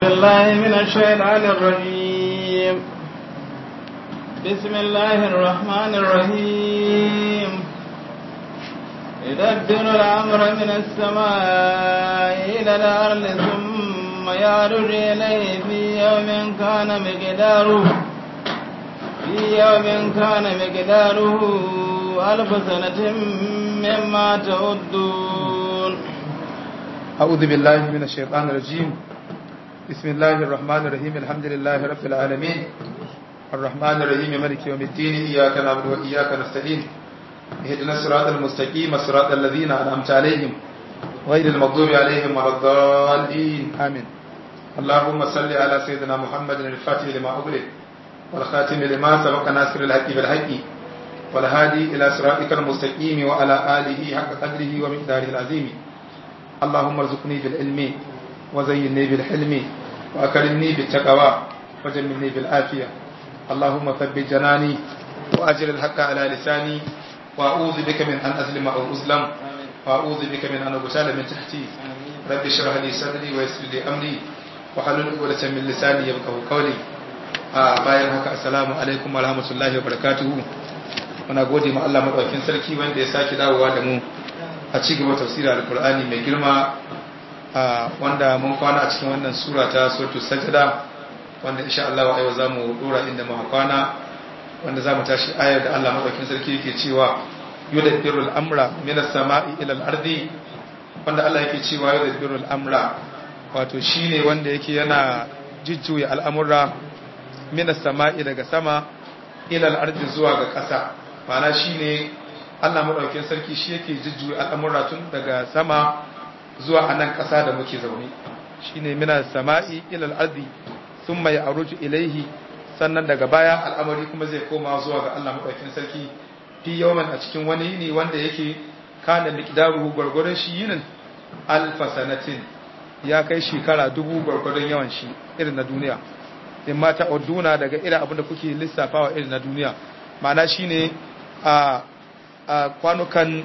الله من الشيطان الرجيم بسم الله الرحمن الرحيم يدبر الأمر من السماء إلى الأرض ثم يعرج إليه في يوم كان مقداره في يوم كان مقداره ألف سنة مما تعدون أعوذ بالله من الشيطان الرجيم بسم الله الرحمن الرحيم الحمد لله رب العالمين الرحمن الرحيم مالك يوم الدين إياك نعبد وإياك نستعين اهدنا الصراط المستقيم صراط الذين أنعمت عليهم غير المغضوب عليهم ولا الضالين آمين اللهم صل على سيدنا محمد الفاتح لما أغلق والخاتم لما سبق ناصر الحق بالحق والهادي إلى صراطك المستقيم وعلى آله حق قدره ومقداره العظيم اللهم ارزقني بالعلم وزينني بالحلم وأكرمني بالتقوى وجملني بالعافية اللهم ثبت جناني وأجر الحق على لساني وأعوذ بك من أن أظلم أو أظلم وأعوذ بك من أن أغتال من تحتي رب اشرح لي صدري ويسر لي أمري وحلل عقدة من لساني يفقهوا قولي bayan haka assalamu alaikum wa rahmatullahi wa barakatuhu muna gode ma Allah madaukakin sarki wanda ya sake dawowa da mu a ci gaba tafsirin alkur'ani mai girma wanda mun kwana a cikin wannan sura ta suratul sajda wanda insha Allah wa yau zamu dora inda muka kwana wanda zamu tashi ayar da Allah madaukakin sarki yake cewa yudabbirul amra minas sama'i ila al-ardi wanda Allah yake cewa yudabbirul amra wato shine wanda yake yana jujjuya al'amura minas sama'i daga sama ila al-ardi zuwa ga ƙasa ma'ana shine Allah maɗaukin sarki shi yake jujjuya al'amura tun daga sama zuwa a nan ƙasa da muke zaune shi ne mina sama'i ilal ardi sun mai aruju ilaihi sannan daga baya al'amari kuma zai koma zuwa ga Allah maɗaukin sarki fi yawman a cikin wani yini wanda yake kana miqdaruhu gwargwadon shi yinin alfa sanatin ya kai shekara dubu gwargwadon yawan shi irin na duniya in mata orduna daga irin abin da kuke lissafawa irin na duniya ma'ana shine a a kwanukan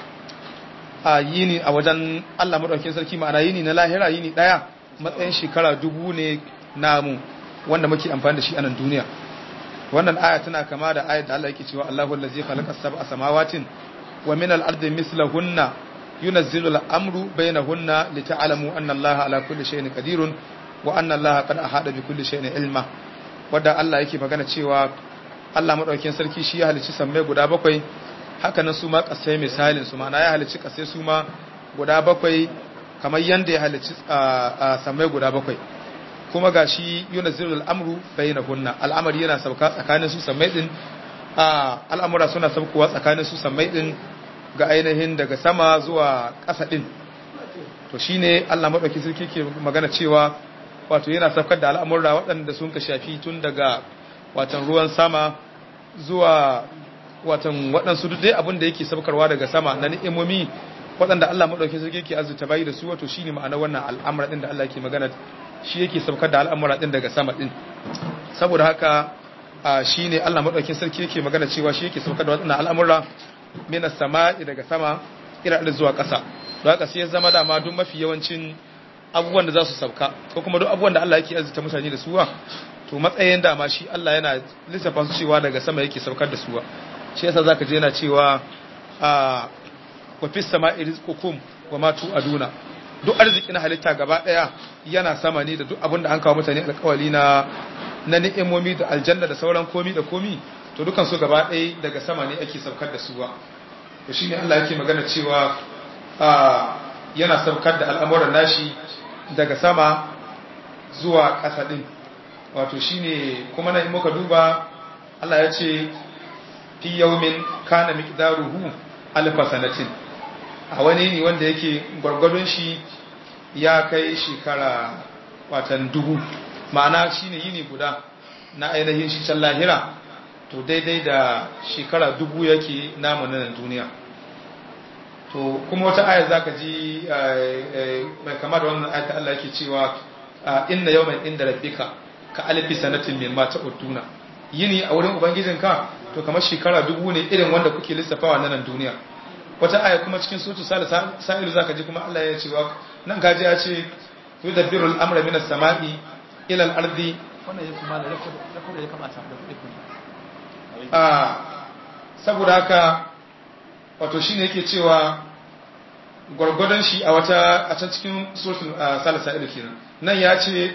a yini a wajen Allah maɗaukin sarki ma'ana yini na lahira yini ɗaya matsayin shekara dubu ne namu wanda muke amfani da shi a nan duniya wannan aya tana kama da ayat da Allah yake cewa Allahu allazi khalaqa sab'a samawatin wa min al-ardi mislahunna yunazzilu al-amru bainahunna lita'lamu anna Allaha ala kulli shay'in qadirun wa anna Allaha qad ahata bi kulli shay'in ilma wanda Allah yake magana cewa Allah maɗaukin sarki shi ya halicci sammai guda bakwai haka nan su ma kasai misalin su ma'ana ya halicci kasai su ma guda bakwai kamar yanda ya halicci samai guda bakwai kuma ga shi yuna zirul amru bayyana hunna al'amari yana sauka tsakanin su samai din al'amura suna saukowa tsakanin su samai din ga ainihin daga sama zuwa ƙasa din to shine Allah madauki sarki ke magana cewa wato yana saukar da al'amura waɗanda sun ka shafi tun daga watan ruwan sama zuwa watan waɗansu duk dai abin da yake saukarwa daga sama na ni'imomi waɗanda Allah maɗauki sarki yake azuta bayi da su wato shine ma'ana wannan al'amura ɗin da Allah ke magana shi yake saukar da al'amura ɗin daga sama ɗin saboda haka shine Allah maɗaukin sarki yake magana cewa shi yake saukar da waɗannan al'amura mina sama'i daga sama ira da zuwa ƙasa don haka sai ya zama dama duk mafi yawancin abubuwan da za su sauka ko kuma duk abubuwan da Allah yake azuta mutane da suwa to matsayin dama shi Allah yana lissafa su cewa daga sama yake saukar da suwa shi yasa zaka je yana cewa a wa fis sama'i rizqukum wa ma tu'aduna duk arzikin halitta gaba daya yana sama ne da duk abin da an kawo mutane alƙawali na na ni'imomi da aljanna da sauran komi da komi to dukan su gaba daya daga sama ne ake saukar da suwa to shine Allah yake magana cewa a yana saukar da al'amuran nashi daga sama zuwa ƙasa din wato shine kuma na muka duba Allah ya ce fi yaumin kana miqdaruhu alfa sanatin a wani ne wanda yake gwargwadon shi ya kai shekara watan dubu ma'ana shine yini guda na ainihin shi can lahira to daidai da shekara dubu yake namu nan duniya to kuma wata aya zaka ji mai kama da wannan ayat Allah yake cewa inna yawman inda rabbika ka alfi sanatin mimma ta'uduna yini a wurin ubangijinka to kamar shekara dubu ne irin wanda kuke lissafawa na nan duniya wata aya kuma cikin sutu sa'ilu zaka ji kuma Allah ya ce wa nan kaji ya ce yudabbiru al-amra min as-sama'i ila al-ardi wannan ya kuma da ya kamata da kuɗi a saboda haka wato shine yake cewa gwargwadon shi a wata a can cikin suratul salasa ilu kenan nan ya ce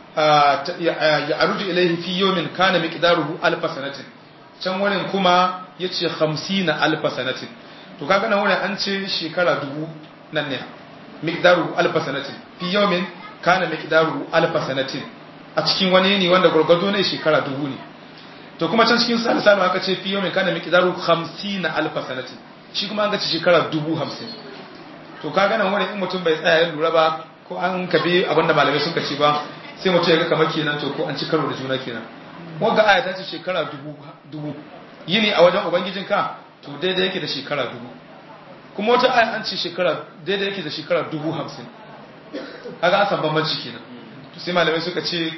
ya aruju ilaihi fi yawmin kana miqdaruhu alf sanatin can wurin kuma yace 50 alf sanatin to kaga nan wurin an ce shekara dubu nan ne miqdaruhu alf sanatin fi yawmin kana miqdaruhu alf sanatin a cikin wani ne wanda gwargwado ne shekara dubu ne to kuma can cikin salisa aka ce fi yawmin kana miqdaruhu 50 alf sanatin shi kuma an ga shekara dubu hamsin to ka gana wani in mutum bai tsaya ya lura ba ko an kabe abinda malamai suka ce ba sai mutum ya ga kamar kenan to ko an ci karo da juna kenan wanda aya ta ce shekara dubu dubu yini a wajen ubangijin ka to daidai yake da shekara dubu kuma wata aya an ce shekara daidai yake da shekara dubu hamsin kaga an san bambanci kenan to sai malamai suka ce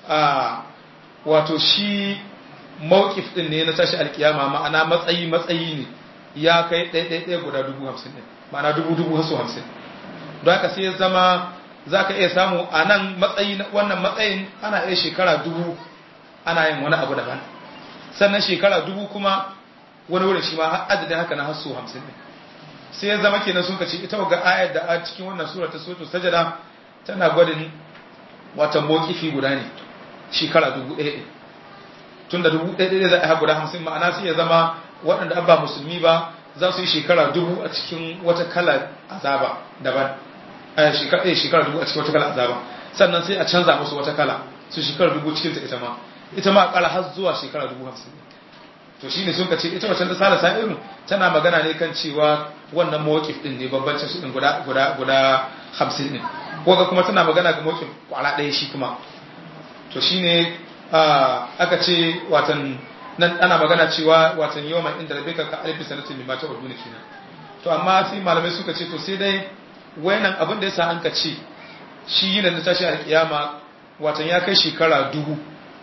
a wato shi mawkif din ne na tashi alkiyama ma'ana matsayi matsayi ne ya kai ɗaiɗaiɗaya guda dubu hamsin ɗin ma'ana dubu dubu haso hamsin don haka sai ya zama za ka iya samu a nan matsayi wannan matsayin ana iya shekara dubu ana yin wani abu daban sannan shekara dubu kuma wani wurin shi ma adadin haka na haso hamsin ɗin sai ya zama kenan sun kace ita ga ayar da a cikin wannan sura ta suratul sajada tana gwadin wata mokifi guda ne shekara dubu ɗaya ɗin tun da dubu ɗaya ɗaya za a yi guda hamsin ma'ana sai ya zama waɗanda abba musulmi ba za su yi shekara dubu a cikin wata kala azaba daban shekara dubu a cikin wata kala azaba sannan sai a canza musu wata kala su shekara dubu cikinta ita ma ita ma kala har zuwa shekara dubu hamsin to shi ne sun ka ce ita wacce da sala sa'iru tana magana ne kan cewa wannan mawakif din ne bambancin su din guda guda guda hamsin din ko ga kuma tana magana ga mawakif kwala ɗaya shi kuma to shine aka ce watan nan ana magana cewa watan yau mai inda rabe ka alifi sanatin mai mata waduna kenan to amma sai malamai suka ce to sai dai wayannan abin da yasa an ka ce shi yin da tashi alkiyama watan ya kai shekara dubu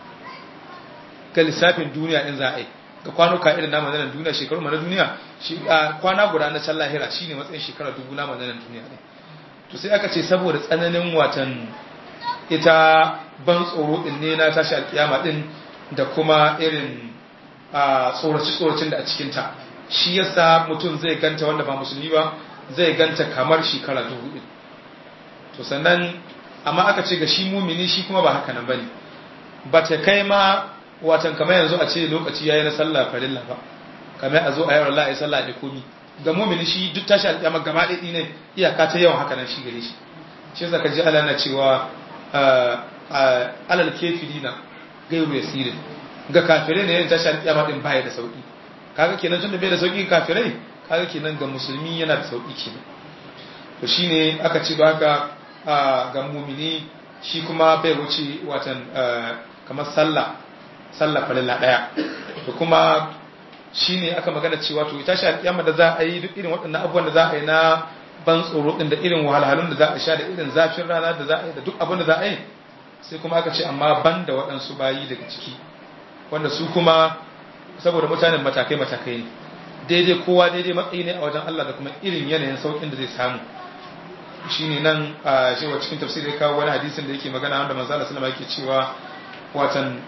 ga lissafin duniya in za a yi ga kwanuka irin namu nan duniya shekaru mana duniya kwana guda na can lahira shine matsayin shekara dubu namu nan duniya ne to sai aka ce saboda tsananin watan ita ban tsoro din ne na tashi alkiyama din da kuma irin a tsoraci-tsoracin da a cikinta shi yasa mutum zai ganta wanda ba musulmi ba zai ganta kamar shekara dubu ɗin to sannan amma aka ce ga shi mumini shi kuma ba haka nan ba ne ba ta kai ma watan kamar yanzu a ce lokaci ya yi na sallah farilla ba kamar a zo a yawar la'ayi sallah da komi ga mumini shi duk tashi alƙiyama gama ɗaiɗi ne iyaka ta yawan haka nan shi gare shi shi yasa ka ji ala na cewa alal kefirina gairu yasirin ga kafirai ne yin tashar kiyama din baya da sauki kaga kenan tunda bai da sauki kafirai kaga kenan ga musulmi yana da sauki kenan to shine aka ce haka ga mumini shi kuma bai wuce watan kamar sallah sallah falilla daya to kuma shine aka magana cewa to tashar kiyama da za a yi duk irin waɗannan abubuwan da za a yi na ban tsoro din da irin wahalhalun da za a sha da irin zafin rana da za a yi da duk abin da za a yi sai kuma aka ce amma ban da waɗansu bayi daga ciki wanda su kuma saboda mutanen matakai-matakai ne daidai kowa daidai matsayi ne a wajen Allah da kuma irin yanayin saukin da zai samu shi ne nan a shewa cikin tafsir ya kawo wani hadisin da yake magana wanda manzo Allah sallama yake cewa watan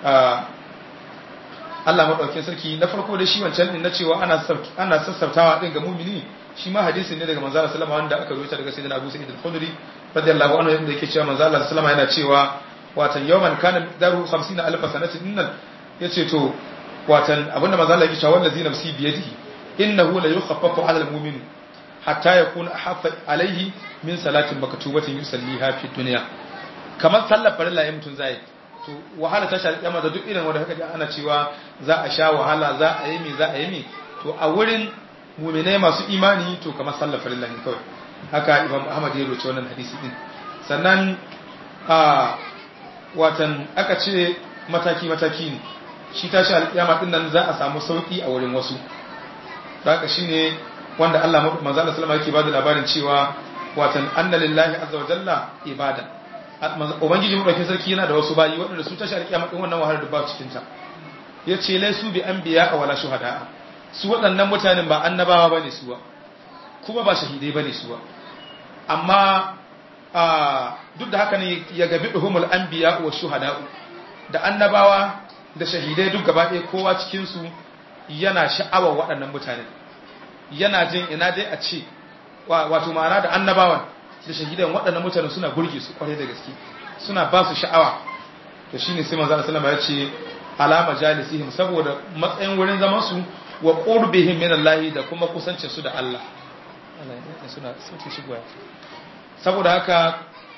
Allah madaukakin sarki na farko da shi wancan din na cewa ana ana sassautawa din ga mumini shi ma hadisin ne daga manzo Allah sallama wanda aka rubuta daga sayyidina Abu Sa'id al-Khudri radiyallahu anhu yadda yake cewa manzo Allah sallama yana cewa watan yawman kana daru 50 alf sanatin innal yace to watan abinda manzo Allah yake cewa wallazi nafsi biyadihi innahu la yukhaffafu 'ala al-mu'min hatta yakuna ahaffa alayhi min salatin maktubatin yusalliha fi dunya kamar sallar farilla yayin mutun zai to wahala ta shari kiyama da duk irin wanda haka ana cewa za a sha wahala za a yi mi za a yi mi to a wurin mu'minai masu imani to kamar sallar farilla ne kawai haka Imam Ahmad ya roce wannan hadisi din sannan a watan aka ce mataki mataki ne shi tashi alƙiyama din nan za a samu sauki a wurin wasu haka shine wanda Allah manzo Allah sallama yake bada labarin cewa watan anna lillahi azza wa jalla ibada ubangiji mu dauke sarki yana da wasu bayi waɗanda su tashi alƙiyama din wannan wahalar da ba cikin ta yace laisu bi anbiya wala shuhada su waɗannan mutanen ba annabawa bane su ba kuma ba shahidai bane su ba amma a duk da haka ne ya gabi duhumul anbiya wa shuhada'u da annabawa da shahidai duk gaba ɗaya kowa cikin su yana sha'awar waɗannan mutane yana jin ina dai a ce wato ma'ana da annabawan da shahidan waɗannan mutane suna burge su kwarai da gaske suna ba su sha'awa to shine sai manzo sallallahu alaihi wasallam ya ce alama jalisihim saboda matsayin wurin zaman su wa qurbihim min Allah da kuma kusancin su da Allah suna sauke shi goya saboda haka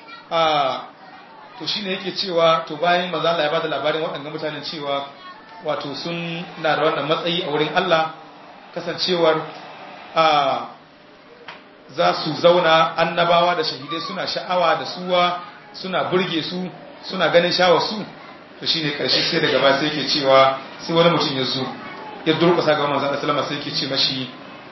a to shine yake cewa to bayan manzo Allah ya bada labarin waɗannan mutanen cewa wato sun na da wannan matsayi a wurin Allah kasancewar a za su zauna annabawa da shahidai suna sha'awa da suwa suna burge su suna ganin shawar su to shine karshe sai daga ba sai yake cewa sai wani mutum ya zo ya durƙusa ga manzon Allah sai yake ce mashi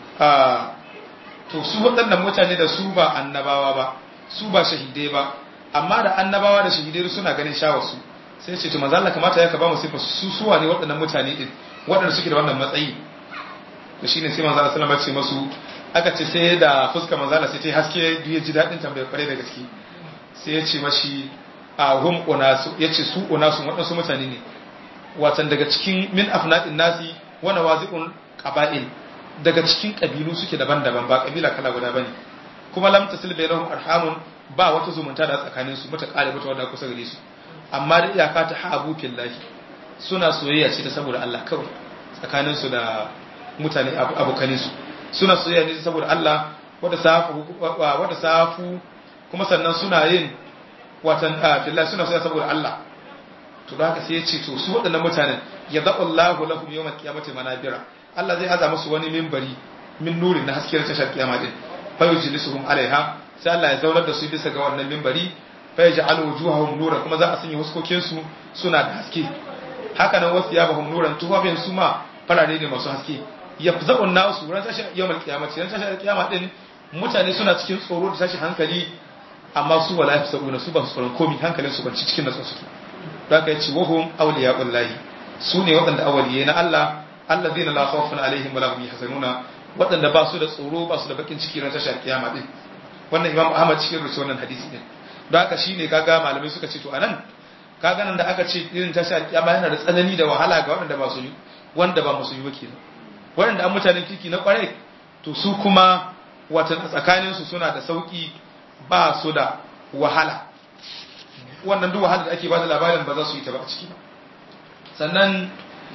a to su waɗannan mutane da su ba annabawa ba su ba shahidai ba amma da annabawa da shahidai suna ganin shawar su sai ce to manzon Allah kamata ya ka ba mu sifa su suwa ne waɗannan mutane din waɗanda suke da wannan matsayi to shine sai manzon Allah sallallahu alaihi wasallam ya ce masu aka ce sai da fuskar manzon Allah sai ta haske ya ji daɗin tambayar kware da gaske sai ya ce mashi a hum unasu yace su unasu waɗansu mutane ne watan daga cikin min afnadin nasi wa nawazi'un qaba'il daga cikin kabilu suke daban-daban ba kabila kala guda bane kuma lam tasil bainahum arhamun ba wata zumunta da tsakanin su mata kare mata wanda kusa gare su amma da iyaka ta habu fillahi suna soyayya ce ta saboda Allah kawai tsakanin su da mutane abokanin su suna soyayya ne saboda Allah wanda safu wanda safu kuma sannan suna yin watan fillahi suna soyayya saboda Allah to da haka sai ya ce to su waɗannan mutanen ya zaɓa Allahu lahum yawmal qiyamati manabira Allah zai aza musu wani minbari min nurin na hasken tashar kiyama din fa yujlisuhum alaiha sai Allah ya zaunar da su bisa ga wannan minbari fa yaj'alu wujuhahum nuran kuma za a sanya huskokin su suna da haske haka nan wasu yabahum nuran tuhafin su ma farare ne masu haske yafza'un nasu ran tashar yawmal qiyamati ran tashar kiyama din mutane suna cikin tsoro da tashi hankali amma su wala yafsabuna su ba su tsoron komai hankalin su ban cikin natsuwa suke da aka yace wahum awliya'ul lahi su ne waɗanda awaliye na Allah allazina la khawfun alaihim wala hum yahzanuna waɗanda ba su da tsoro ba su da bakin ciki ran tashar kiyama din wannan Imam Ahmad cikin rubuce wannan hadisi din don haka shine kaga malamai suka ce to anan kaga nan da aka ce irin tashar kiyama yana da tsanani da wahala ga waɗanda ba su yi wanda ba musu yi wakili waɗanda an mutanen kirki na kwarai to su kuma watan a tsakaninsu suna da sauki ba su da wahala wannan duk wahalar da ake ba da labarin ba za su yi ta ba a ciki ba sannan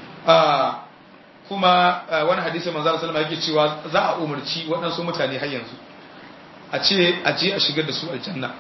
kuma wani hadisi manzo sallama yake cewa za a umarci waɗansu mutane har yanzu a ce a je a shigar da su aljanna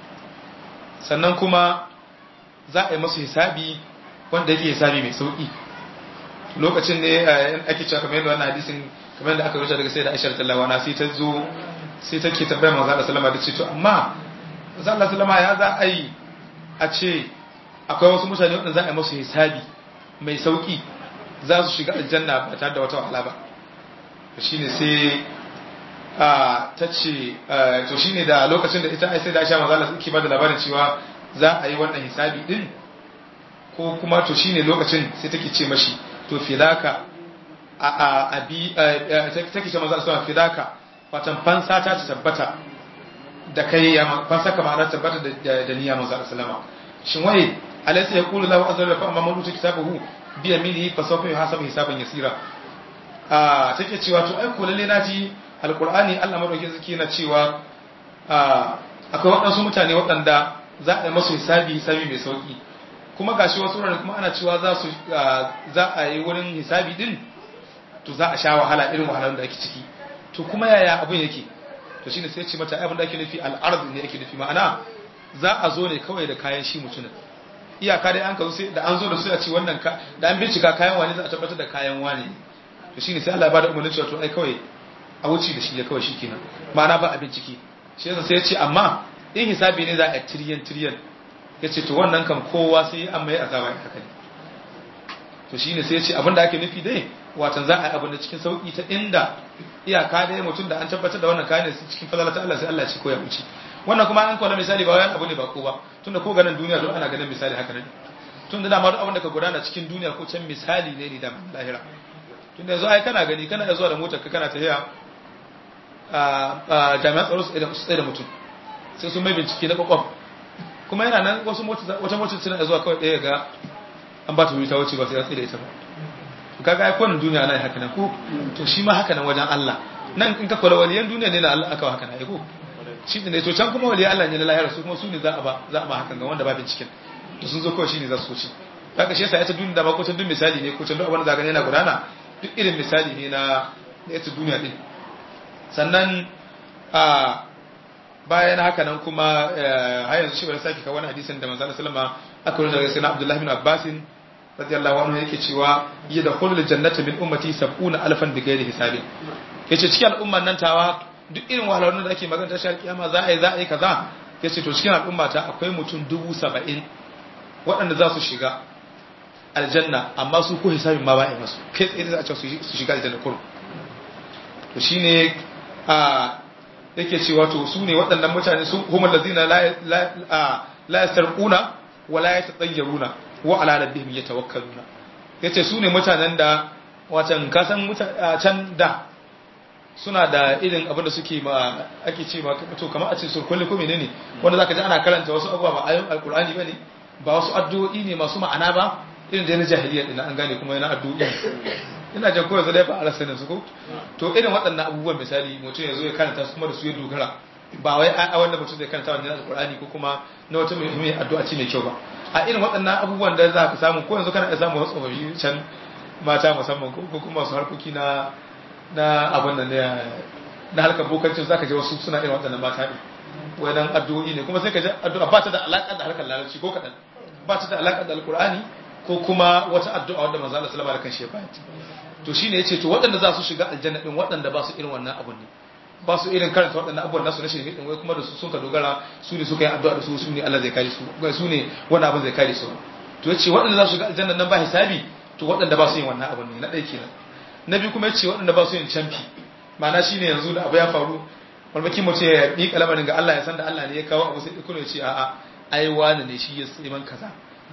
sannan kuma za a yi masu hisabi wanda yake hisabi mai sauki lokacin ne ake cewa kamar yadda wannan hadisin kamar yadda aka rubuta daga sai da Aisha radhiyallahu anha sai ta zo sai take tambayar manzo sallama da ce to amma manzo sallama ya za a yi a ce akwai wasu mutane waɗanda za a yi masu hisabi mai sauƙi za su shiga aljanna ba tare da wata wahala ba shi ne sai ta ce to shi ne da lokacin da ita sai da aisha mazala suke ba da labarin cewa za a yi wannan hisabi din ko kuma to shi ne lokacin sai take ce mashi to filaka a abi take ce mazala suna filaka watan fansa ta tabbata da kai ya fansa ka ma'ana tabbata da niyya manzo sallama shin waye alaysa yaqulu lahu azza wa jalla man uta kitabahu bi yaminihi fa sawfa yuhasabu hisaban yasira ah take cewa to ai ko lalle naji alqur'ani Allah madaukakin zaki na cewa ah akwai waɗansu mutane waɗanda za a yi masu hisabi hisabi mai sauki kuma gashi wasu wuraren kuma ana cewa za su za a yi wurin hisabi din to za a sha wahala irin wahalar da ake ciki to kuma yaya abin yake to shine sai ce mata abin da ake nufi al'ard ne ake nufi ma'ana za a zo ne kawai da kayan shi mutumin iyaka dai an ka zo sai da an zo da su a ce wannan ka da an bincika kayan wani za a tabbatar da kayan wani to shine sai Allah ya bada umarnin cewa to ai kawai a wuce da shi ya kawai shikenan ma'ana ba a bincike shi yasa sai ya ce amma in hisabi ne za a tiriyan tiriyan ya ce to wannan kan kowa sai an mai azaba ya haka ne to shine sai ya ce abin da ake nufi dai watan za a yi abin da cikin sauki ta inda iyaka dai mutum da an tabbatar da wannan kayan cikin falala ta Allah sai Allah ce ko ya wuce wannan kuma an kwana misali ba wani abu ne ba ko ba tunda ko ganin duniya don ana ganin misali haka ne tunda dama duk abin da ka gudana cikin duniya ko can misali ne ne da lahira tunda yanzu ai kana gani kana zuwa da motar ka kana tafiya a jami'an tsaro su tsaye da mutum sai sun mai bincike na kwakwam kuma yana nan wasu wata motar suna zuwa kawai ɗaya ga an ba ta wuri ta wuce ba sai ya tsira ita ba to kaga ai kowane duniya ana haka nan ko to shi ma haka nan wajen Allah nan in ka kula waliyan duniya ne na Allah aka haka nan ai ko shi ne to can kuma waliyan Allah ne na lahira su kuma su ne za a ba za a ba hakan ga wanda ba binciken to sun zo kawai shi ne za su wuce haka shi yasa ita duniya da ba ko can duk misali ne ko can duk abin da zaka yana gudana duk irin misali ne na na ita duniya din sannan a bayan haka nan kuma har yanzu shi bari sake kawo wani hadisin da manzo sallama aka rubuta daga sayyidina Abdullah bin Abbas radiyallahu anhu yake cewa yadkhulul jannata min ummati 70 alfan bighairi hisabin yace cikin al'umman nan tawa duk irin wahalhalun da ake magana ta shar kiyama za a yi za a yi kaza yace to cikin al'umma ta akwai mutum dubu saba'in waɗanda za su shiga aljanna amma su ko hisabin ma ba a yi masu kai tsaye za a ce su shiga aljanna kurum to shine a yake cewa to su ne waɗannan mutane sun humar lazina la yasarquna wa la yatatayyaruna wa ala rabbihim yatawakkaluna yace su ne mutanen da watan kasan can da suna da irin abin da suke ma ake ce ma to kamar a ce surkulli ko menene wanda zaka ji ana karanta wasu abubuwa ba ayoyin alqur'ani bane ba wasu addu'o'i ne masu ma'ana ba irin da na jahiliya din an gane kuma yana addu'o'i ina jan koyar zai ba a rasa su ko to irin waɗannan abubuwan misali mutum ya zo ya karanta su kuma da su ya dogara ba wai a wanda mutum zai karanta wannan alqur'ani ko kuma na wata mai addu'a ce mai kyau ba a irin waɗannan abubuwan da za ka samu ko yanzu kana iya samu wasu tsofaffi can mata musamman ko kuma wasu harkoki na na abin nan na harkar bokancin zaka je wasu suna irin waɗannan mata ne wadan addu'o'i ne kuma sai ka ji addu'a ba ta da alaƙa da harkar larabci ko kaɗan ba ta da alaƙa da alqur'ani ko kuma wata addu'a wanda manzo Allah sallallahu alaihi wasallam kan shi to shine yace to waɗanda za su shiga aljanna din waɗanda ba su irin wannan abun ne ba su irin karanta waɗannan abubuwan nasu na shirme din wai kuma da su sun ka dogara su ne suka yi addu'a da su su ne Allah zai kare su su ne wannan abun zai kare su to yace waɗanda za su shiga aljanna nan ba hisabi to waɗanda ba su yin wannan abun ne na ɗaya kenan na biyu kuma yace waɗanda ba su yin canfi ma'ana shine yanzu da abu ya faru malmaki mutum ya yi kalamarin ga Allah ya san da Allah ne ya kawo abu sai kuma ya ce a'a ai wani ne shi ya sai man kaza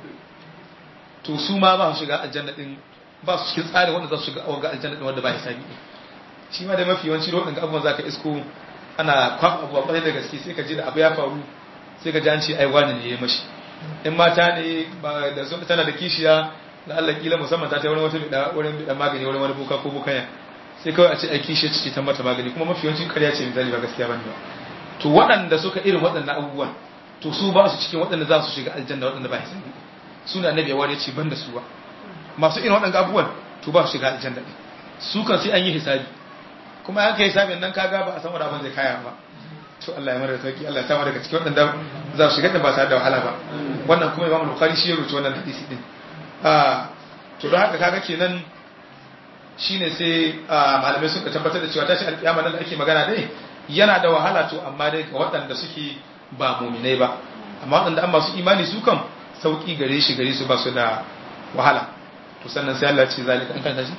to su ma ba su shiga aljanna din ba su cikin tsarin wanda za su shiga ga aljanna din wanda ba hisabi din shi ma da mafi yawanci da waɗanda abubuwan zaka isko ana kwaf abu a da gaske sai ka ji da abu ya faru sai ka ji an ce ai wani ne ya mashi in mata ne ba da sun tana da kishiya da Allah kila musamman ta ta wani wata bida wurin bida magani wurin wani boka ko bokaya sai kawai a ce ai kishiya ce ta mata magani kuma mafi yawanci ƙarya ce misali ba gaskiya bane ba to waɗanda suka irin waɗannan abubuwan to su ba su cikin waɗanda za su shiga aljanna waɗanda ba hisabi suna annabi ya wani ce ban da su ba masu irin waɗanda abubuwan to ba su shiga aljanna ɗin su kan sai an yi hisabi kuma an kai hisabin nan kaga ba a san wani abin zai kaya ba to Allah ya mara sauki Allah ya samu daga cikin waɗanda za su shiga da ba tare da wahala ba wannan kuma Imam Bukhari shi ya rubuta wannan hadisi din ah to don haka kaga kenan shine sai malamai suka tabbatar da cewa tashi alƙiyama nan da ake magana dai yana da wahala to amma dai ga waɗanda suke ba muminai ba amma waɗanda an masu imani su kan sauki gare shi gare su ba su da wahala to sannan sai Allah ce zalika an kanta shi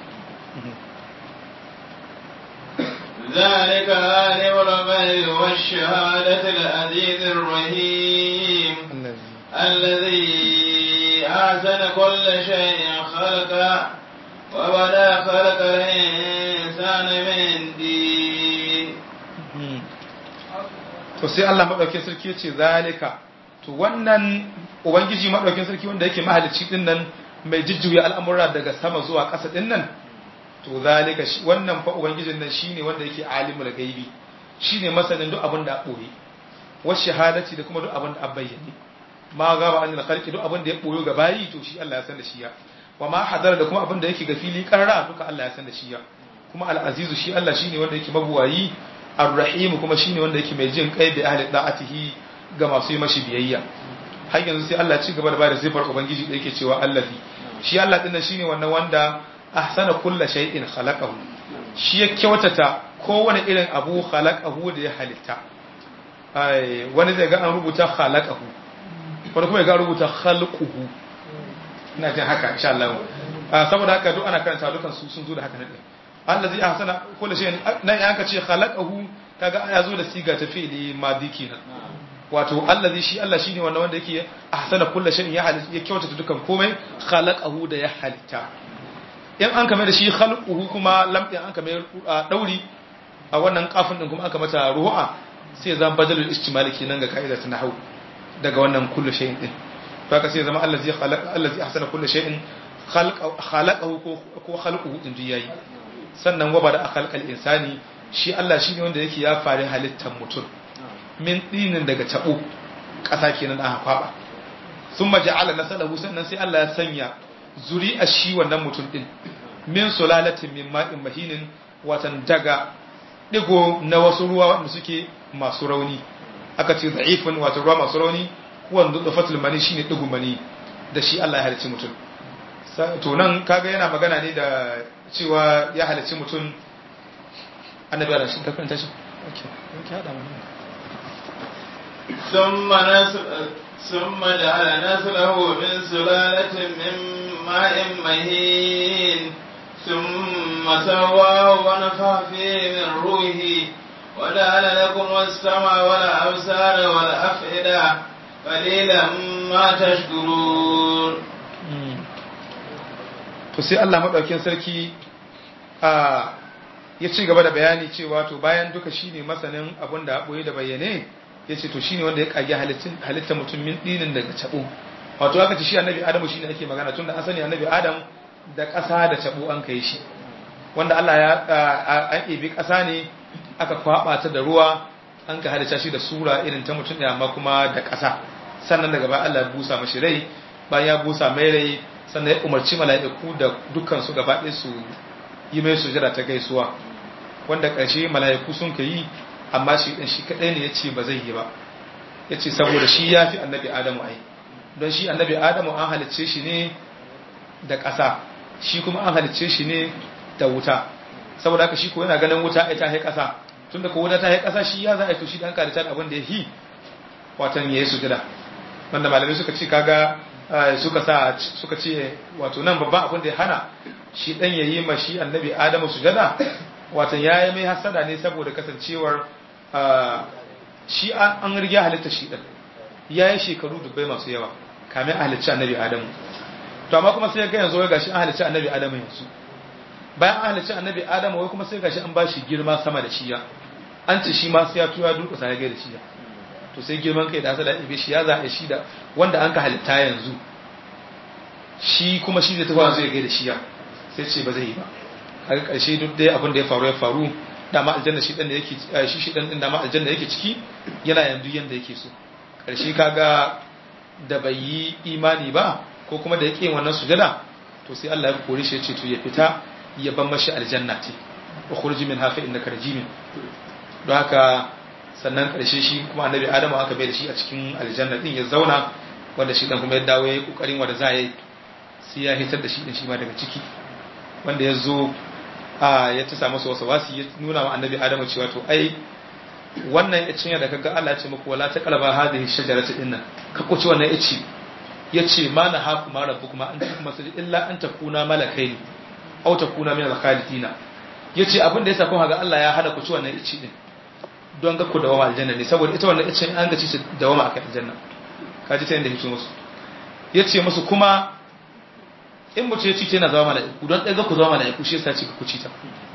ذلك عالم الغيب والشهادة العزيز الرحيم الذي أحسن كل شيء خلقه وبدا خلق الإنسان من دين to sai Allah madaukakin sarki ya ce zalika to wannan ubangiji madaukakin sarki wanda yake mahalicci din nan mai jujjuya al'amura daga sama zuwa ƙasa din nan to zalika shi wannan fa ubangijin nan shine wanda yake alimul gaibi shine masanin duk abin da boye wa shahadati da kuma duk abin da bayyane ma gaba anil khalqi duk abin da ya boyo ga bayi to shi Allah ya san da shi ya wa ma hadara da kuma abin da yake ga fili karra duka Allah ya san da shi ya kuma al-azizu shi Allah shine wanda yake mabuwayi ar-rahim kuma shine wanda yake mai jin kai da ahli da'atihi ga masu yi mashi biyayya har yanzu sai Allah ci gaba da bada sifar ubangiji da yake cewa allazi shi Allah din shine wannan wanda ahsana kulla shay'in khalaqahu shi ya kyautata kowane irin abu khalaqahu da ya halitta ai wani zai ga an rubuta khalaqahu wani kuma ya ga rubuta khalquhu ina jin haka insha Allah saboda haka duk ana karanta dukan su sun zo da haka ne allazi ahsana kullu shay'in nan ya aka ce khalaqahu kaga ya zo da siga ta fi'li madi kenan wato allazi shi Allah shine wannan wanda yake ahsana kullu shay'in ya halitta ya kyautata dukan komai khalaqahu da ya halitta in an kame da shi khalquhu kuma lam din an kame dauri a wannan kafin din kuma aka mata ru'a sai ya zama badalul istimali kenan ga ka'ida ta nahwu daga wannan kullu shay'in din to haka sai ya zama allazi khalaqa allazi ahsana kullu shay'in khalaqahu ko khalquhu din yayi sannan wa bada khalqal insani shi Allah shine wanda yake ya fare halittar mutum min dinin daga tabo ƙasa kenan aka kwaba thumma ja'ala nasalahu sannan sai Allah ya sanya zuri'a shi wannan mutum din min sulalatin min ma'in mahinin watan daga digo na wasu ruwa wanda suke masu rauni aka ce da'ifin wato ruwa masu rauni wanda da fatul mani shine digo mani da shi Allah ya halicci mutum to nan kaga yana magana ne da cewa ya halicci mutum annabi Allah shi ka karanta shi okay okay hada mana ثم نسل ثم جعل نسله من سلالة من ماء مهين ثم سواه ونفخ فيه من روحه وجعل لكم السمع والأبصار والأفئدة قليلا ما تشكرون to sai Allah madaukakin sarki a ya ci gaba da bayani cewa to bayan duka shine masanin abin da boye da bayyane ya ce to shine wanda ya kage halittar mutum min dinin daga cabo wato aka ce shi annabi adamu shine ake magana tun da asali annabi adam da ƙasa da cabo an kai shi wanda Allah ya an ebi ƙasa ne aka kwaba ta da ruwa an ka halitta shi da sura irin ta mutum da amma kuma da ƙasa sannan daga baya Allah ya busa mashi rai bayan ya busa mai rai sannan ya umarci mala'iku da dukkan su gaba ɗaya su yi mai sujada ta gaisuwa wanda ƙarshe mala'iku sun ka yi amma shi ɗan shi kaɗai ne ya ce ba zai yi ba ya ce saboda shi ya fi annabi adamu ai don shi annabi adamu an halicce shi ne da ƙasa shi kuma an halicce shi ne da wuta saboda haka shi ko yana ganin wuta ita hai ƙasa tun da ko wuta ta hai ƙasa shi ya za a yi to shi ɗan karitan abin da ya yi watan ya yi sujada wanda malamai suka ce kaga suka sa suka ce wato nan babban abin da ya hana shi ɗan ya yi ma shi annabi adamu sujada watan ya yi mai hasada ne saboda kasancewar shi an riga halitta shi ɗan ya yi shekaru dubbai masu yawa kamin a halicci annabi adamu to amma kuma sai ya ga yanzu wai gashi an halicci annabi adamu yanzu bayan an halicci annabi adamu wai kuma sai gashi an ba shi girma sama da shiya an ce shi ma sai ya tuya durƙusa ya gaida shiya to sai girman kai da hasada ibe shi ya zaɓe shi da wanda an ka halitta yanzu shi kuma shi zai tafi zai gaida shiya sai ce ba zai yi ba har ƙarshe duk dai abin da ya faru ya faru dama aljanna shi dan da yake shi shi dan din dama aljanna yake ciki yana yanzu yanda yake so ƙarshe kaga da bai yi imani ba ko kuma da yake wannan sujada to sai Allah ya kore shi ya ce to ya fita ya ban mashi aljanna ce wa khurji min hafa innaka rajimin don haka sannan ƙarshe shi kuma annabi adamu aka bai da shi a cikin aljanna din ya zauna wanda shi dan kuma ya dawo ya yi kokarin wanda za yi sai ya hitar da shi din shi ma daga ciki wanda ya zo ya ta samu wasu wasi ya nuna wa annabi adamu cewa to ai wannan ya cinya da kaga Allah ya ce muku wala ta qalaba hadhihi shajarati dinnan ka kuci wannan ya ce yace ma na haku ma rabbukuma an kuma sai illa an takuna malakaini aw takuna min al-khalidina yace abin da yasa kun ga Allah ya hada ku ci wannan ici din don ga ku dawama aljanna ne saboda ita wannan icin an ga ci su dawama akan aljanna kaji ta yanda yake musu yace musu kuma in mutum ya ci ta yana zama mala'iku don ɗaya ga ku zama mala'iku shi yasa ce ku ci ta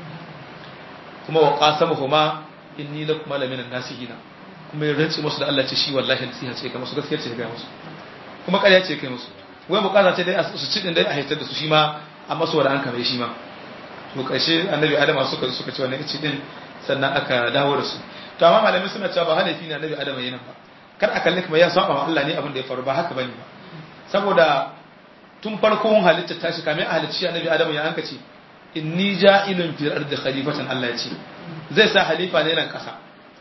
kuma wa qasama huma inni lakum malamin nasihina kuma ya rantsi musu da Allah ce shi wallahi nasiha ce kai musu gaskiya ce ga musu kuma ƙarya ce kai musu wai bukata ce dai su ci din dai a haitar da su shi ma amma su wanda an kame shi ma to ƙarshe annabi adama suka suka ci wannan ici din sannan aka dawo da su to amma malamai suna cewa ba halifi ne annabi adama yana ba kar a kalli kuma ya saba wa Allah ne abin da ya faru ba haka bane ba saboda tun farkon halitta ta shi kamar halicci annabi adamu ya anka ce inni ja'ilun fil ardi khalifatan Allah ya ce zai sa halifa ne nan kasa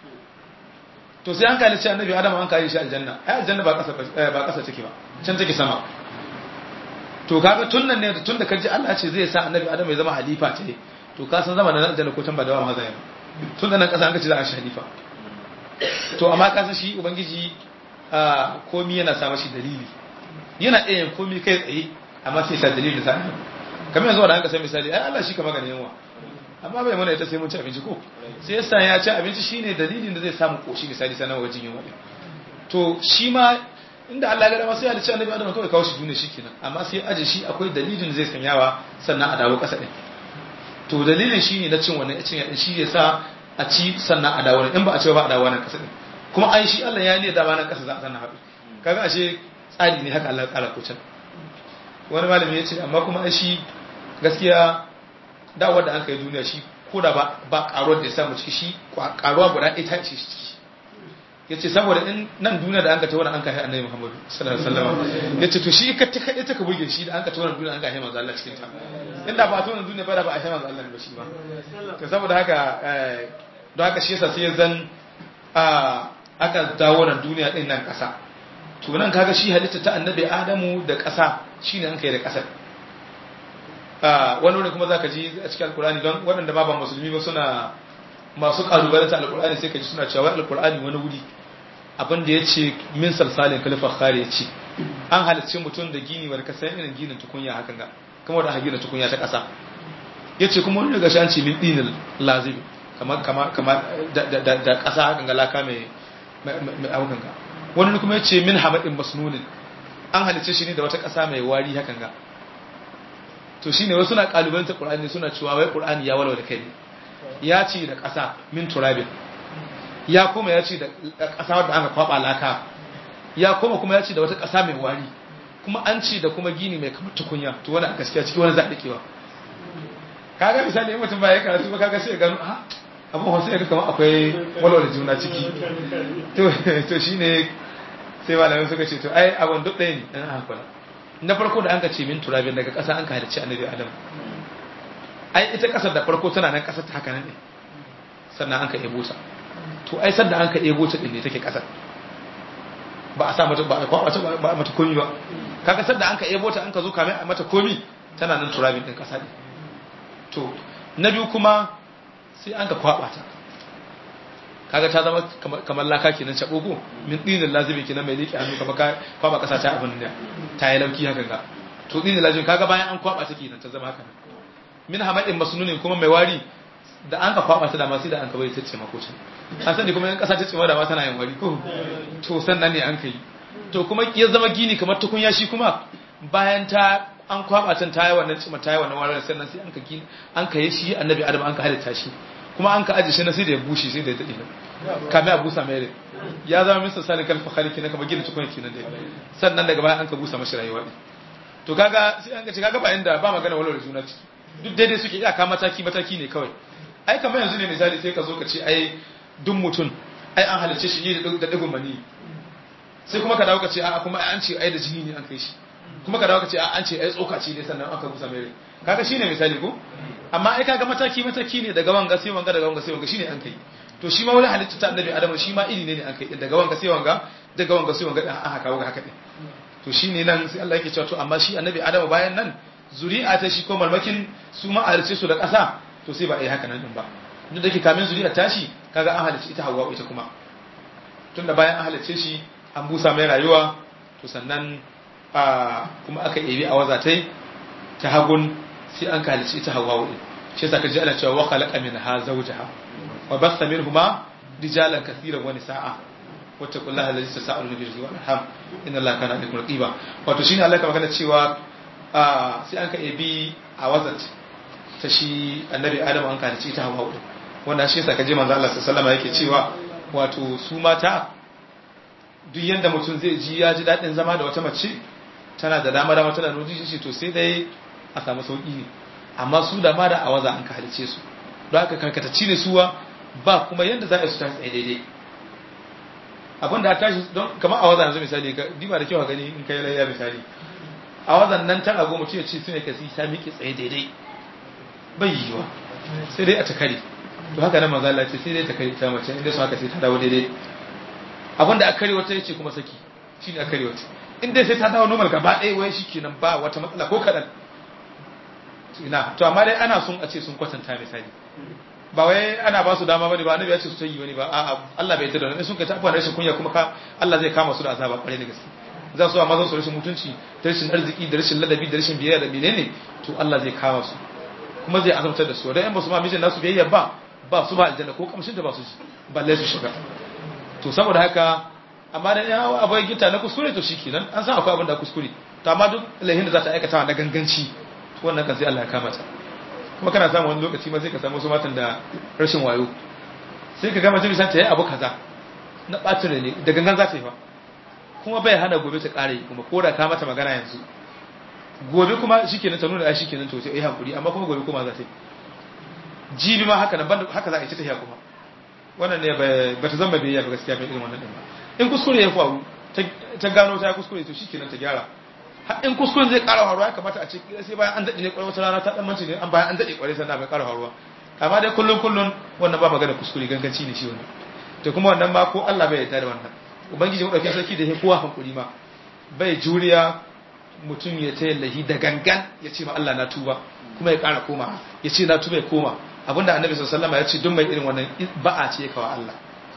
to sai an halicci annabi adamu an kare shi aljanna ai aljanna ba kasa ba kasa take ba can take sama to kaga tun nan ne tun da kaji Allah ce zai sa annabi adamu ya zama halifa ce to ka san zama nan aljanna ko can ba da ma zai tun da nan kasa an ka ce za a shi halifa to amma ka san shi ubangiji komi yana sa mashi dalili yana iya yin komi kai tsaye amma sai sa dalilin sa kamar yanzu da an ka san misali ai Allah shi ka magana yawa amma bai mana ita sai mun ci abinci ko sai yasa ya ci abinci shine dalilin da zai samu koshi misali sanan wajen yin wani to shi ma inda Allah ya ga dama sai ya ci annabi Adam kawai kawo shi duniya shikenan amma sai aje shi akwai dalilin da zai sanyawa sannan a dawo kasa din to dalilin shine na cin wannan cin yadin shi yasa a ci sannan a dawo in ba a ce ba a dawo nan kasa din kuma ai shi Allah ya ne da ba nan kasa za a sannan haɗu kaga ashe tsari ne haka Allah ya tsara ko can wani malami ya ce amma kuma ai shi gaskiya dawar da an kai duniya shi ko da ba ba karuwar da ya samu ciki shi karuwa guda ɗaya ta ce shi ciki ya ce saboda in nan duniya da an ka ta wani an ka hai annabi muhammadu sallallahu alaihi wasallam ya ce to shi ka ta kaɗai ta ka buge shi da an ka ta wani duniya an ka hai manzo Allah cikin ta inda ba ta wani duniya ba da ba a hai manzo Allah ba shi ba to saboda haka don haka shi yasa sai ya zan aka dawo nan duniya din nan ƙasa to nan kaga shi halitta ta annabi adamu da ƙasa shine an kai da ƙasar wani wani kuma za ka ji a cikin alkur'ani don waɗanda ba ba musulmi ba suna masu ƙalubalanta alkur'ani sai ka ji suna cewa alkur'ani wani wuri abin da ya ce min salsalin kalifar kare ya ce an halarci mutum da gini wani kasan irin ginin tukunya hakan ga kamar da gina tukunya ta ƙasa ya ce kuma wani daga shi an ce min ɗinin lazibi kamar da ƙasa hakan ga laka mai abukan ga wani kuma ya ce min hamadin masnunin an halarci shi ne da wata ƙasa mai wari hakan ga to shine wasu na kalubanta qur'ani suna cewa wai qur'ani ya walwala kai ya ce da ƙasa min turabin ya kuma ya ce da ƙasa wadda aka kwaba laka ya kuma kuma ya ce da wata ƙasa mai wari kuma an ce da kuma gini mai kamar tukunya to wani a gaskiya ciki wani zaɗi kewa kaga misali in mutum ba ya karatu ba kaga sai ya gano a abin wasu ya kamar akwai walwala juna ciki to shine sai malamai suka ce to ai abin duk ɗaya ne ɗan haka na farko da an ka ce min turabin daga ƙasa an ka halicci annabi adam ai ita ƙasar da farko tana nan ƙasar ta haka nan ne sannan an ka ebo ta to ai sanda an ka ebo ta din ne take ƙasar ba a sa mata ba a kwata ba mata komi ba kaga sanda an ka ebo ta an ka zo kame a mata komi tana nan turabin din ƙasa ne to na biyu kuma sai an ka kwaba ta kaga ta zama kamar laka kenan cabogo min dinin lazimi kenan mai liƙe hannu kamar kwaba kasa ta abin da ta yi lauki haka ga to dinin lazimi kaga bayan an kwaba ta kenan ta zama haka min hamadin masnunin kuma mai wari da an ka kwaba ta da masu da an ka bai ta ce makocin an sani kuma yan kasa ta ce ma da ma tana yin wari ko to sannan ne an kai to kuma ya zama gini kamar tukunya shi kuma bayan ta an kwaba ta ta yi wannan cima ta yi wannan warin sannan sai an ka gini an ka yi shi annabi adam an ka halitta shi kuma an ka aje shi na sai da ya bushe sai da ya daɗe nan kame a busa mai rai ya zama min sassanin kalfa khaliki na kama gina tukun kenan dai sannan daga baya an ka busa mashi rayuwa ɗin to kaga sai an ka ce kaga ba inda ba magana walwala juna ciki duk daidai suke iyaka mataki mataki ne kawai ai kamar yanzu ne misali sai ka zo ka ce ai duk mutum ai an halicce shi ne da digun mani sai kuma ka dawo ka ce a kuma an ce ai da jini ne an kai shi kuma ka dawo ka ce an ce ai tsoka ce ne sannan aka busa mai rai kaga shine misali ko amma ai kaga mataki mataki ne daga wanga sai wanga daga wanga sai wanga shine an kai to shi ma wani halitta ta annabi adamu shi ma iri ne ne an kai daga wanga sai wanga daga wanga sai wanga an haka wanga haka din to shine nan sai Allah yake cewa to amma shi annabi adamu bayan nan zuri'a ta shi ko malmakin su ma halice su da ƙasa to sai ba a yi haka nan din ba duk da ke kamin zuri'a tashi kaga an halice ita Hawwa ita kuma tunda bayan an halice shi an busa mai rayuwa to sannan a kuma aka ebi a wazatai ta hagun sai an kalici ita hawa din shi yasa kaji ana cewa wa khalaqa minha zawjaha wa bassa minhuma rijalan kaseeran wa nisaa wattaqullaha allazi tasaaluna bihi wal arham inna allaha kana alaykum raqiba wato shine Allah ka magana cewa sai an ka ebi a wazat ta shi annabi adam an kalici ita hawa din wanda shi yasa kaji manzo Allah sallallahu alaihi yake cewa wato su mata duk yanda mutum zai ji ya ji dadin zama da wata mace tana da dama dama tana nuna shi to sai dai a samu sauƙi ne amma su da ma da awaza an ka halice su don haka karkatacci ne suwa ba kuma yadda za a yi su tashi tsaye daidai abin da tashi don kamar awaza yanzu misali ka diba da kyau gani in kai layya misali awazan nan ta rago mutum ya ce su ne kasi ta miƙe tsaye daidai bai yiwa sai dai a ta kare to haka nan maza ce sai dai ta kare ta mace inda su haka sai ta dawo daidai abin da aka kare wata ya ce kuma saki shi ne aka kare wata in dai sai ta dawo normal gaba ɗaya wai shi kenan ba wata matsala ko kaɗan ina to amma dai ana sun a ce sun kwatanta misali ba wai ana ba su dama bane ba annabi ya ce su ta yi bane ba a'a Allah bai yarda da wannan sun kai ta abuwa rashin kunya kuma ka Allah zai kama su da azaba kwarai da gaske za su amma su rashin mutunci da rashin arziki da rashin ladabi da rashin biyayya da menene to Allah zai kama su kuma zai azabtar da su dan in ba su ma mijin nasu biyayya ba ba su ba aljanna ko kamshin da ba su balle su shiga to saboda haka amma da ya abai gita na kuskure to shikenan an san akwai abin da kuskure to amma duk lahin da za ta aikata na ganganci wannan kan sai Allah ya kama ta kuma kana samu wani lokaci ma sai ka samu wasu matan da rashin wayo sai ka gama jami'an ta yi abu kaza na ɓacin rai ne da gangan za ta yi ba kuma bai hana gobe ta ƙara yi kuma ko da ka mata magana yanzu gobe kuma shikenan ta nuna ai shikenan to sai ai hankuri amma kuma gobe kuma za ta yi jibi ma haka nan haka za a yi ta tafiya kuma wannan ne ba ta zama biyayya ba gaskiya bai irin wannan din ba in kuskure ya faru ta gano ta kuskure to shikenan ta gyara har in kuskure zai ƙara faruwa ya kamata a ce sai bayan an daɗe ne ƙwarai wata rana ta ɗan manci ne an bayan an daɗe ƙwarai sannan bai ƙara faruwa amma dai kullum kullum wannan ba magana kuskure ganganci ne shi wannan to kuma wannan ma ko Allah bai yarda da wannan ubangiji mu dauke sarki da ya kowa hankuri ma bai juriya mutum ya ta yallahi da gangan ya ce ma Allah na tuba kuma ya ƙara koma ya ce na tuba ya koma abinda annabi sallallahu alaihi wasallam ya ce duk mai irin wannan ba'a ce kawa Allah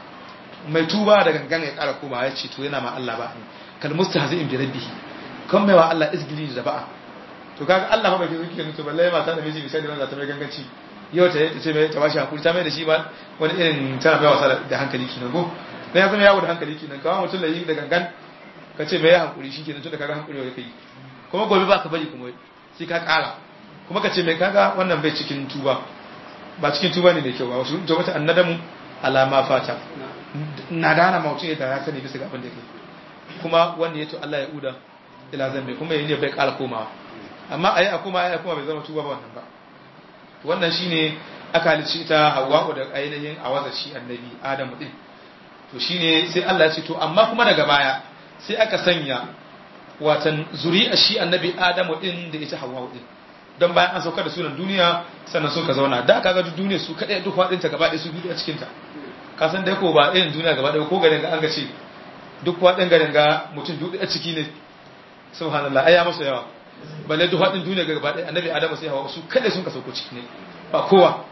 mai tuba da gangan ya ƙara koma ya ce to yana ma Allah ba kal mustahzi'in bi rabbih kan mai wa Allah izgili da ba'a to kaga Allah ba bai zuki da to balle mata da miji misali wanda ta mai ganganci yau ta ce mai ta bashi hakuri ta mai da shi ba wani irin tana mai wasa da hankali kenan go na ya zama yawo da hankali kenan kawo mutum da yi da gangan ka ce mai hankuri shi kenan tun da kaga hankuri wa kai kuma gobe ba ka bari kuma sai ka kara kuma ka ce mai kaga wannan bai cikin tuba ba cikin tuba ne mai kyau ba wasu to wata annadamu alama fata na dana mutum ya tara sani bisa ga abin da yake kuma wanda ya to Allah ya uda ila zambe kuma yayin bai kara komawa amma ayi a kuma ayi a kuma bai zama tuba ba wannan ba wannan shine aka halicci ta Hawwa da ainihin awaza shi annabi Adamu din to shine sai Allah ya ce to amma kuma daga baya sai aka sanya watan zuri'a shi annabi Adamu din da ita Hawwa din don bayan an saukar da sunan duniya sannan sun ka zauna da aka ga duniya su kadai duk fadin ta gaba ɗaya su biyu a cikin ta ka san dai ko ba irin duniya gaba ɗaya ko garin ga an ga ce duk fadin garin ga mutum duk a ciki ne subhanallah ai ya masa yawa balle duk fadin duniya gaba ɗaya annabi Adamu sai Hawwa su kadai sun ka sauko ciki ne ba kowa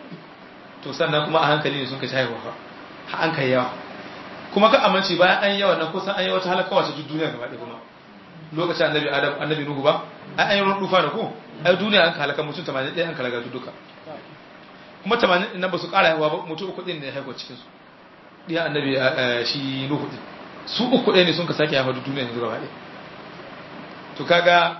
to sannan kuma a hankali ne sun ka haihuwa fa ha an kai yawa kuma ka amince bayan an yawa nan kusan an yi wata halaka wace duk duniya gaba ɗaya kuma lokacin annabi adam annabi nuhu ba ai an yi ruwan dufa da ko ai duniya an halaka mutum 81 an halaka su duka kuma 80 din nan ba su ƙara haihuwa ba mutum uku din ne haihuwa cikin su diya annabi shi nuhu din su uku ɗaya ne sun ka sake haihuwa duk duniya yanzu gaba ɗaya to kaga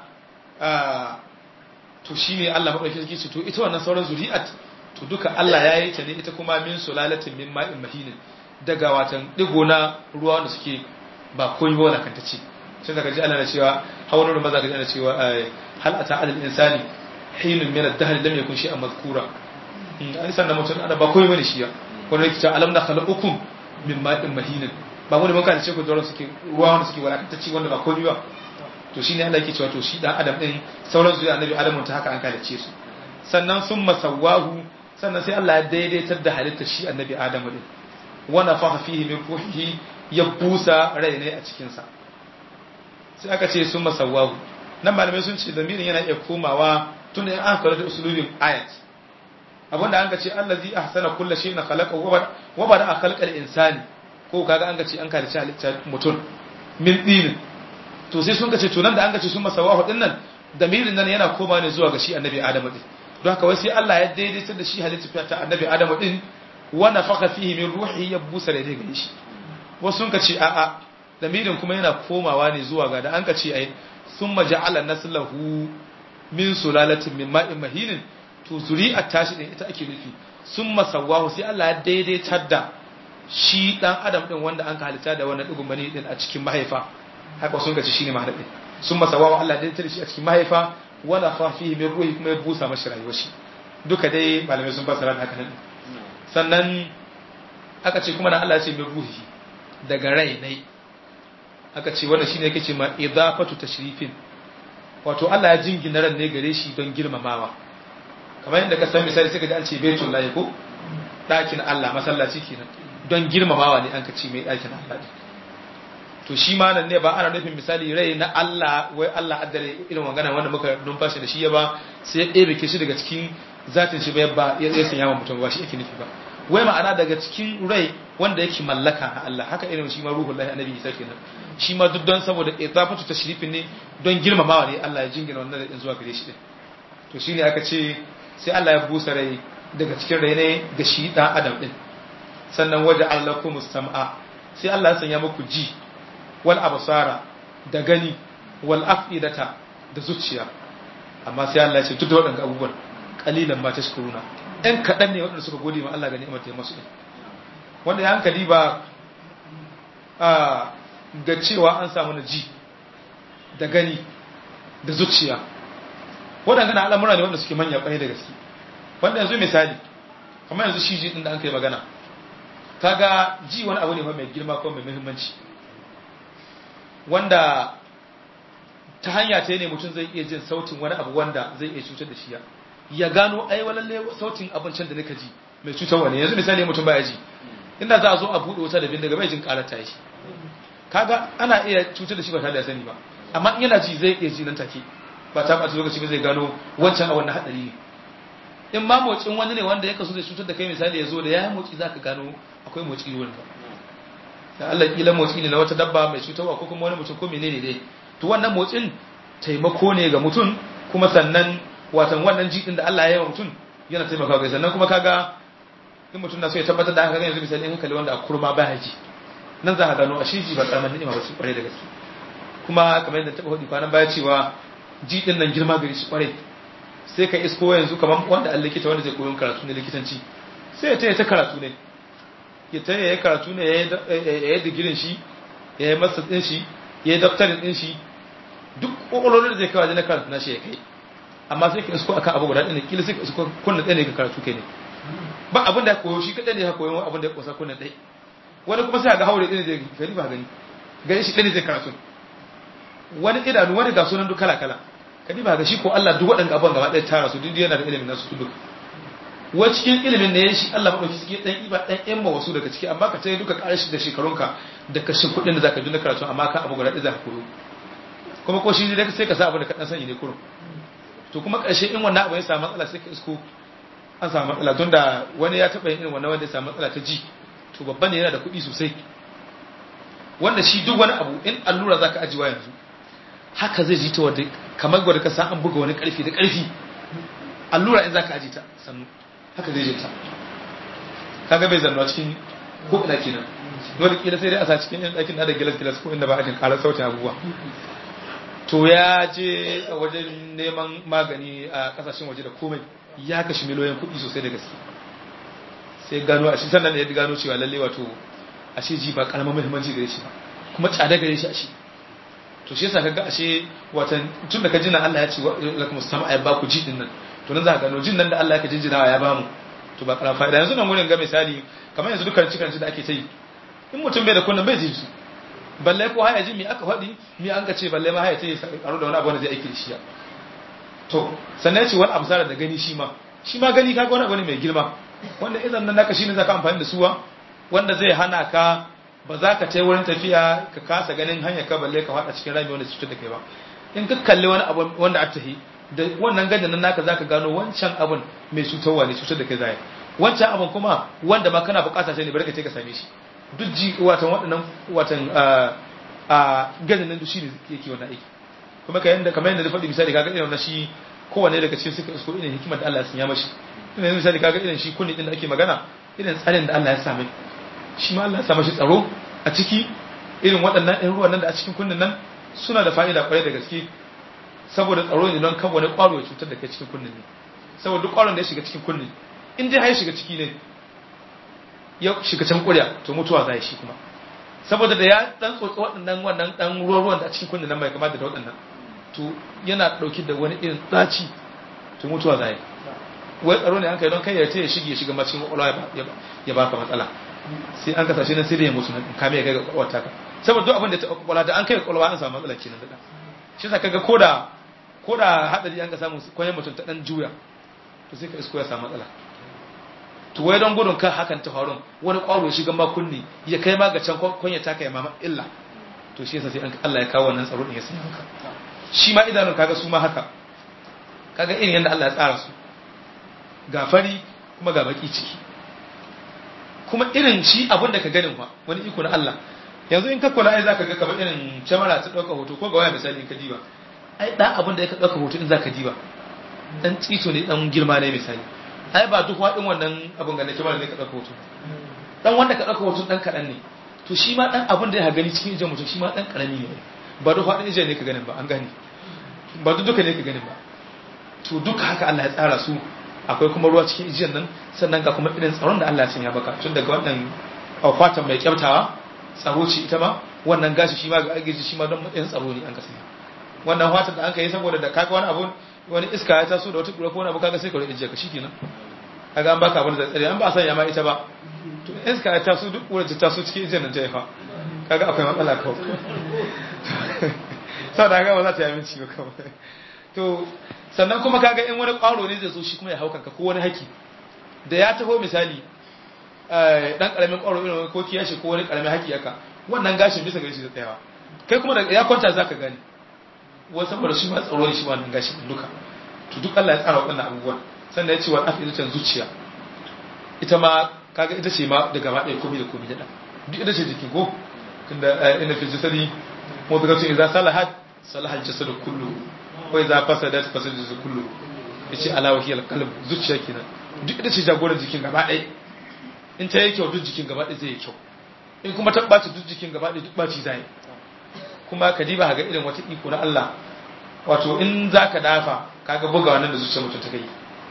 to shine Allah madaukakin sarki ce to ita wannan sauran zuri'at to duka Allah ya yi ta ne ita kuma min sulalatin min ma'in mahinin daga watan digo na ruwa wanda suke ba koyi ba wala kanta ce sai daga ji Allah na cewa hawan ruwa maza ga ana cewa hal ata alal insani hinun min ad-dahr lam yakun shay'an mazkura an san da mutum ana ba koyi bane shi ya wanda yake cewa alam na khalaqakum min ma'in mahinin ba mu ne mun kana ce ku da suke ruwa wanda suke wala kanta ce wanda ba koyi ba to shine Allah yake cewa to shi dan adam din sauran zuwa annabi adamu ta haka an kalace su sannan sun masawahu sannan sai Allah ya daidaitar da halittar shi annabi adamu din wa nafaha fihi min ruhihi ya busa rai ne a cikin sa sai aka ce sun masawahu nan malamai sun ce zamirin yana iya komawa tun da an kula da usulubin ayat abinda an ka ce allazi ahsana kulli shay'in khalaqahu wa bada khalqal insani ko kaga an ka ce an kalice halittar mutum min dinin to sai sun kace to nan da an kace sun masawahu din nan damirin nan yana koma ne zuwa ga shi annabi adamu din don haka wai sai Allah ya daidaita da shi halitta ta annabi adamu din wa nafakha fihi min ruhi ya busa da daga shi wasu sun kace a a damirin kuma yana komawa ne zuwa ga da an kace ai summa ja'ala naslahu min sulalatin min ma'in mahinin to zuri'at tashi din ita ake nufi summa sawahu sai Allah ya daidaitar da shi dan adam din wanda an ka halitta da wannan digun bane din a cikin mahaifa haka sun gaci shine mahaifa sun masa wawa Allah dai tare shi a cikin mahaifa wala fa fihi min ruhi kuma ya busa mashi rayuwar shi duka dai malamai sun fassara da haka nan sannan aka ce kuma da Allah ya ce min ruhi daga rai ne aka ce wannan shine yake ce ma idafatu tashrifin wato Allah ya jingina ran ne gare shi don girmamawa kamar yadda ka san misali sai ka ji an ce baitul lahi ko dakin Allah masallaci kenan don girmamawa ne an ka ce mai dakin Allah to shi ma nan ne ba ana nufin misali rai na Allah wai Allah addare irin magana wanda muka numfashi da shi ya ba sai ya ɗebe shi daga cikin zatin shi ba ya sanya wa mutum ba shi yake nufi ba wai ma'ana daga cikin rai wanda yake mallaka na Allah haka irin shi ma ruhul lahi annabi Isa kenan shi ma duk don saboda idafatu tashrifin ne don girmamawa ne Allah ya jingina wannan rai zuwa gare shi din to shine aka ce sai Allah ya busa rai daga cikin rai ne ga shi dan adam din sannan waje allakum sam'a sai Allah ya sanya muku ji wal absara da gani wal afidata da zuciya amma sai Allah ya ce duk da waɗannan abubuwan kalilan ma tashkuruna ɗan kaɗan ne waɗanda suka gode ma Allah ga ni'imar ta masu ɗin wanda ya hankali ba a ga cewa an samu na ji da gani da zuciya waɗanda al'amura ne wanda suke manya ƙwarai da gaske wanda yanzu misali kamar yanzu shi ji ɗin da an kai magana kaga ji wani abu ne mai girma ko mai muhimmanci wanda ta hanya ta ne mutum zai iya jin sautin wani abu wanda zai iya cutar da shi ya ya gano ai walalle sautin abincin da nika ji mai cutarwa ne yanzu misali mutum baya ji inda za a zo a buɗe wuta da bindiga bai jin ƙarar ta shi kaga ana iya cutar da shi ba tare da sani ba amma in yana ji zai iya ji nan take ba ta ɓata lokaci ba zai gano wancan a wannan haɗari ne in ma motsin wani ne wanda ya kaso zai cutar da kai misali ya zo da ya yi motsi za ka gano akwai motsi wurin ba da Allah kila motsi ne na wata dabba mai cutarwa ko kuma wani mutum ko menene dai to wannan motsin taimako ne ga mutum kuma sannan watan wannan jikin da Allah ya yi wa mutum yana taimakawa ga sannan kuma kaga in mutum na so ya tabbatar da haka yanzu misali in hankali wanda a kurma baya ji nan za ka gano a shi ji ba karamin ni'ima ba su kware da gaske kuma kamar yadda taɓa hudu kwanan baya cewa ji din nan girma gari shi kware sai ka isko yanzu kamar wanda an likita wanda zai koyon karatu ne likitanci sai ya taya ta karatu ne ya taya ya yi karatu ne ya yi digirin shi ya yi masa ɗin shi ya yi daftarin ɗin shi duk ƙwaƙwalolin da zai kawo na karatu na shi ya kai amma sai ka isko akan abu guda ɗaya kila sai ka isko kunna ɗaya ne ka karatu kai ne ba abin da ya koyo shi kaɗai ne ya koyo abin da ya ƙosa kunna ɗaya wani kuma sai ga haure ɗaya zai gani ba gani gani shi ɗaya ne zai karatu wani idanu wani ga sunan duk kala kala kadi ba ga shi ko Allah duk waɗanda abin gaba ɗaya tara su duk yana da ilimin nasu duk wa cikin ilimin ne shi Allah madauki suke dan iba dan yan ma wasu daga ciki amma ka sai duka ƙarshe da shekarunka da kashin kuɗin da zaka ji na karatu amma ka abu guda ɗaya zaka koyo kuma ko shi ne sai ka sa abu da ka dan sani ne kurun to kuma ƙarshe in wannan abu ya samu matsala sai ka isko an samu matsala don da wani ya taɓa yin irin wannan wanda ya samu matsala ta ji to babban ne yana da kuɗi sosai wanda shi duk wani abu in allura zaka ajiwa yanzu haka zai ji ta wadda kamar gwada ka san an buga wani ƙarfi da ƙarfi allura in zaka aji ta sannu haka zai ji ta kaga bai zannuwa cikin ko ina kenan dole kila sai dai a sa cikin yan ɗakin da gilas gilas ko inda ba a jin ƙarar sautin abubuwa to ya je a wajen neman magani a kasashen waje da komai ya kashi miliyoyin kuɗi sosai da gaske sai gano a shi sannan ya gano cewa lalle wato a shi ji ba karamar muhimmanci gare shi ba kuma tsada gare shi a shi to shi yasa kaga ashe watan tun da ka jina Allah ya ce lakum sam'a ya baku ji din nan to nan za ka gano jin nan da Allah ya ka jinjinawa ya bamu to ba karamar fa'ida yanzu nan wurin ga misali kamar yanzu dukkan cikin da ake ta yi in mutum bai da kunnan bai ji su balle ko haya ji mi aka faɗi mi an ka ce balle ma haya ce karo da wani abu wanda zai aiki da shi to sannan ya ce wani amsara da gani shi ma shi ma gani kaga wani abu ne mai girma wanda idan nan naka shine zaka amfani da suwa wanda zai hana ka ba za ka tai wurin tafiya ka kasa ganin hanya ka balle ka faɗa cikin rami wanda cutar da kai ba in ka kalli wani abu wanda aka tahi da wannan ganin nan naka zaka gano wancan abun mai cutarwa ne cutar da kai zai wancan abun kuma wanda ma kana bukata sai ne bari ka ce ka same shi duk ji watan waɗannan watan a ganin nan shi ne yake wannan aiki kuma ka yanda kamar yadda na faɗi misali kaga irin na shi kowanne daga cikin suka isko irin hikimar da Allah ya sanya mashi ina misali kaga irin shi kunni din da ake magana irin tsarin da Allah ya sa mai shi ma Allah ya sa mashi tsaro a ciki irin waɗannan ɗan ruwan nan da a cikin kunnin nan suna da fa'ida kwarai da gaske saboda tsaro ne don kan wani ƙwaro ya cutar da kai cikin kunnin ne saboda duk ƙwaron da ya shiga cikin kunnin in dai har ya shiga ciki ne ya shiga can ƙurya to mutuwa za shi kuma saboda da ya dan tsotsi waɗannan wannan dan ruwan ruwan da a cikin kunnin nan bai kamata da waɗannan to yana ɗauki da wani irin ɗaci to mutuwa za yi wai tsaro ne an kai don kai ya ce ya shige ya shiga macin kwakwalwa ya baka matsala sai an kasashe na sai da ya mutu na kame ya kai ga kwakwalwa taka saboda duk abin da ta kwakwalwa da an kai kwakwalwa an samu matsala kenan da shi sa kaga koda koda hadari an ka samu kwayan mutum ta dan juya to sai ka isko ya samu matsala to wai don gudun kan hakan ta faru wani kwaro ya shiga ma kunni ya kai ma ga can kwanya taka ya mama illa to shi yasa sai an Allah ya kawo wannan tsaro din ya sanya haka shi ma idanun kaga su ma haka kaga irin yadda Allah ya tsara su ga fari kuma ga baki ciki kuma irin shi abin da ka ganin fa wani iko na Allah yanzu in ka kula ai zaka ga kamar irin kyamara ta dauka hoto ko ga waya misali in ka diba ai dan abin da ya ka dauka hoto in zaka diba dan tsito ne dan girma ne misali ai ba duk wadin wannan abin ga na kyamara ne ka dauka hoto dan wanda ka dauka hoto dan kadan ne to shi ma dan abin da ya gani cikin ijin mutum shi ma dan karami ne ba duk wadin ijin ne ka ganin ba an gane ba duk duka ne ka ganin ba to duka haka Allah ya tsara su akwai kuma ruwa cikin ijiyar nan sannan ga kuma irin tsaron da Allah ya sanya baka tun daga wannan a fatan mai kyamtawa tsaro ce ita ma wannan gashi shi ma ga agiji shi ma don matsayin tsaro ne an ka sanya wannan fatan da an ka yi saboda da kaga wani abu wani iska ya taso da wata kura ko wani abu kaga sai ka rike ka shikenan kaga an baka wani tsare an ba sanya ma ita ba to iska ya taso duk kura ta taso cikin ita nan ta yafa kaga akwai matsala kawai sau da ba za ta yi aminci ba kawai to sannan kuma kaga in wani ƙwaro ne zai zo shi kuma ya haukanka ko wani haki da ya taho misali dan karamin ƙwaro irin wani ko kiyashi ko wani karamin haki yaka wannan gashin bisa gari shi da tsayawa kai kuma da ya kwanta zaka gani wasu saboda shi ma tsaro ne shi wannan gashin duka to duk Allah ya tsara waɗannan abubuwan sannan ya ce wa afidatan zuciya ita ma kaga ita ce ma da gaba ɗaya komai da komai da duk ita ce jikin ko tunda ina fi jasadi mudghatu idza salahat salaha al-jasadu kullu wa idza fasadat fasada al-jasadu kullu yace ala wa hiya al-qalb zuciya kenan duk ita ce jagoran jikin gaba ɗaya in ta yi kyau duk jikin gaba ɗaya zai yi kyau in kuma ta ɓaci duk jikin gaba ɗaya duk ɓaci zai kuma ka diba ga irin wata iko na Allah wato in za ka dafa kaga buga wannan da zuciya mutum ta kai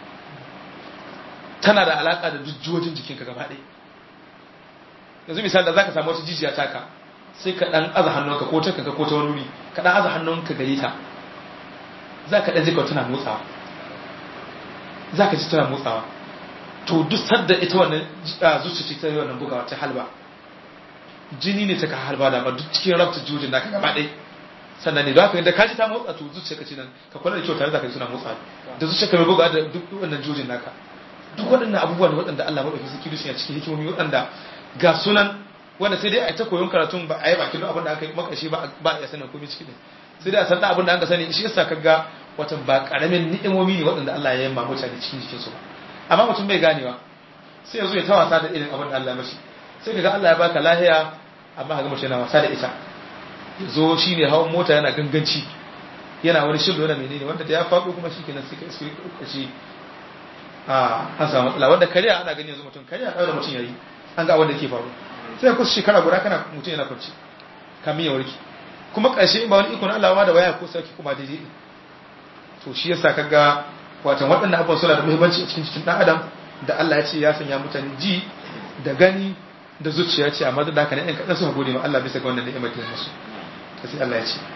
tana da alaka da duk jiwojin jikinka gaba ɗaya yanzu misali da za ka samu wata jijiya taka sai ka ɗan aza hannunka ko ta kanka ko ta wani wuri ka ɗan aza hannunka gare ta za ka ɗan jika tana motsawa za ka ji tana motsawa to duk sadda ita wannan zuciya ce ta yi wannan bugawa ta halba jini ne ta ka halba da ba duk cikin rabta jujin da ka gaba ɗai sannan ne da haka da ka ji ta motsa to zuciya ka ce nan ka kula da kyau tare da ka ji suna motsa da zuciya ka mai buga da duk wannan jujin naka duk waɗannan abubuwan waɗanda Allah maɗauki suke dushe a cikin hikimomi waɗanda ga sunan wanda sai dai a ta koyon karatun ba a yi bakin abin da aka yi makashi ba a iya sanin komai ciki sai dai a san abin da aka sani shi yasa kaga watan ba karamin ni'imomi ne waɗanda Allah ya yi ma mutane cikin jikinsu ba amma mutum bai ganewa sai ya zo ya ta wasa da irin abin da Allah ya mashi sai kaga Allah ya baka lahiya amma kaga mutum yana wasa da ita ya zo shi ne hawan mota yana ganganci yana wani shillo yana menene wanda da ya faɗo kuma shi kenan sai ka iske shi a an samu matsala wanda kariya ana gani yanzu mutum kariya ɗaura mutum ya yi an ga abin da ke faru sai kusa shekara guda kana mutum yana kwanci kamin ya warke kuma ƙarshe ba wani ikon Allah ma da waya ko sauki kuma daidai to shi yasa kaga watan waɗannan abubuwan suna da muhimmanci a cikin cikin ɗan adam da Allah ya ce ya sanya mutane ji da gani da zuciya ce amma da haka ne ɗan kaɗan suka gode ma Allah bisa ga wannan ni'imar da ya musu to sai Allah ya ce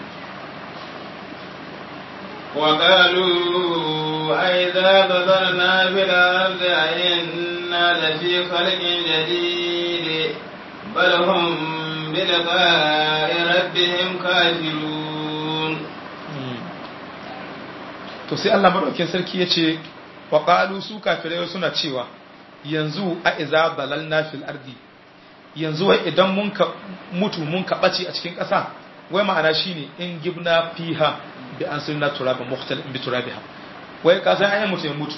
وقالوا أئذا ضللنا في الأرض أئنا لفي خلق جديد بل هم بلقاء ربهم كافرون to sai Allah madaukakin sarki ya ce wa qalu su kafirai suna cewa yanzu a iza dalalna fil ardi yanzu wai idan mun ka mutu mun ka bace a cikin ƙasa wai ma'ana shine in gibna fiha bi an sunna turaba mukhtalif bi turabiha wai ka san ayi mutu ya mutu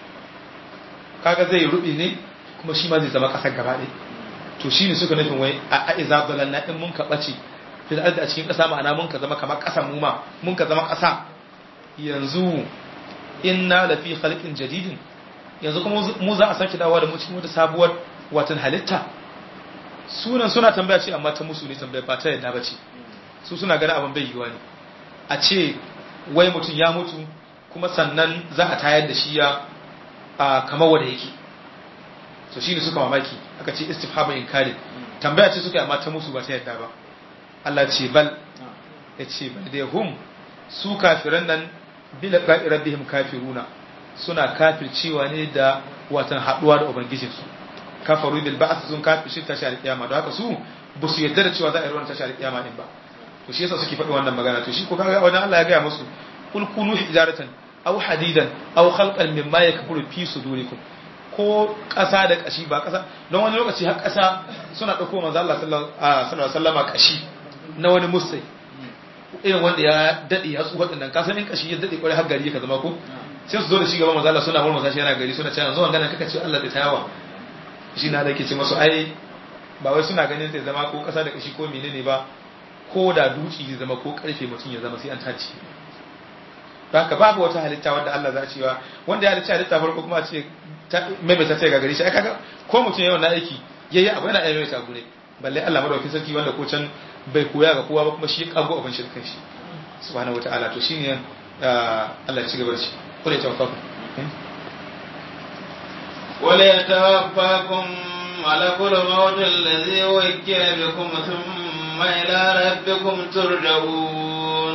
kaga zai rubi ne kuma shi ma zai zama ƙasar gaba ɗaya to shine suka nufin wai a iza dalalna in mun ka bace fil ardi a cikin ƙasa ma'ana mun ka zama kamar ƙasa mu ma mun ka zama ƙasa yanzu inna lafi khalqin jadidin yanzu kuma mu za a sake dawowa da mu cikin wata sabuwar watan halitta sunan suna tambaya ce amma ta musu ne tambaya ba ta yadda ba ce su suna ganin abin bai yiwa ne a ce wai mutum ya mutu kuma sannan za a tayar da shi ya kamar wanda yake so shi ne suka mamaki aka ce istifhamu inkari tambaya ce suka yi amma ta musu ba ta yadda ba Allah ce bal ya ce bal dai hum su kafiran nan bila qa'i rabbihim kafiruna suna kafircewa ne da watan haduwa da ubangijinsu kafaru bil ba'th sun kafirci tashi alkiyama don haka su ba su yarda da cewa za a yi ruwan tashi alkiyama din ba to shi yasa suke faɗi wannan magana to shi ko kaga wannan Allah ya gaya musu kul kunu hijaratan aw hadidan aw khalqan mimma yakburu fi sudurikum ko ƙasa da ƙashi ba ƙasa don wani lokaci har ƙasa suna ɗauko manzo Allah sallallahu alaihi wasallama ƙashi na wani musai irin wanda ya daɗe ya tsuwa ɗin ka sanin kashi ya daɗe kwarai har gari ka zama ko sai su zo da shi gaban manzo Allah suna murmusa shi yana gari suna cewa zo wannan kaka ce Allah da tayawa shi na da ke ce masu ai ba wai suna ganin zai zama ko ƙasa da kashi ko menene ba ko da duci zai zama ko karfe mutum ya zama sai an tace haka babu wata halitta wanda Allah za a cewa wanda ya halitta halitta farko kuma a ce maimaita ta ga gari shi ai kaga ko mutum yayin wannan aiki yayi abu yana iya maimaita gure balle Allah madaukakin sarki wanda ko can bai koya ga kowa ba kuma shi kago abin shi kan shi subhanahu wataala to shine Allah ya ci gaba da shi kula ta wafa wala yatawaffakum ملك الموت الذي وكل بكم ثم إلى ربكم ترجعون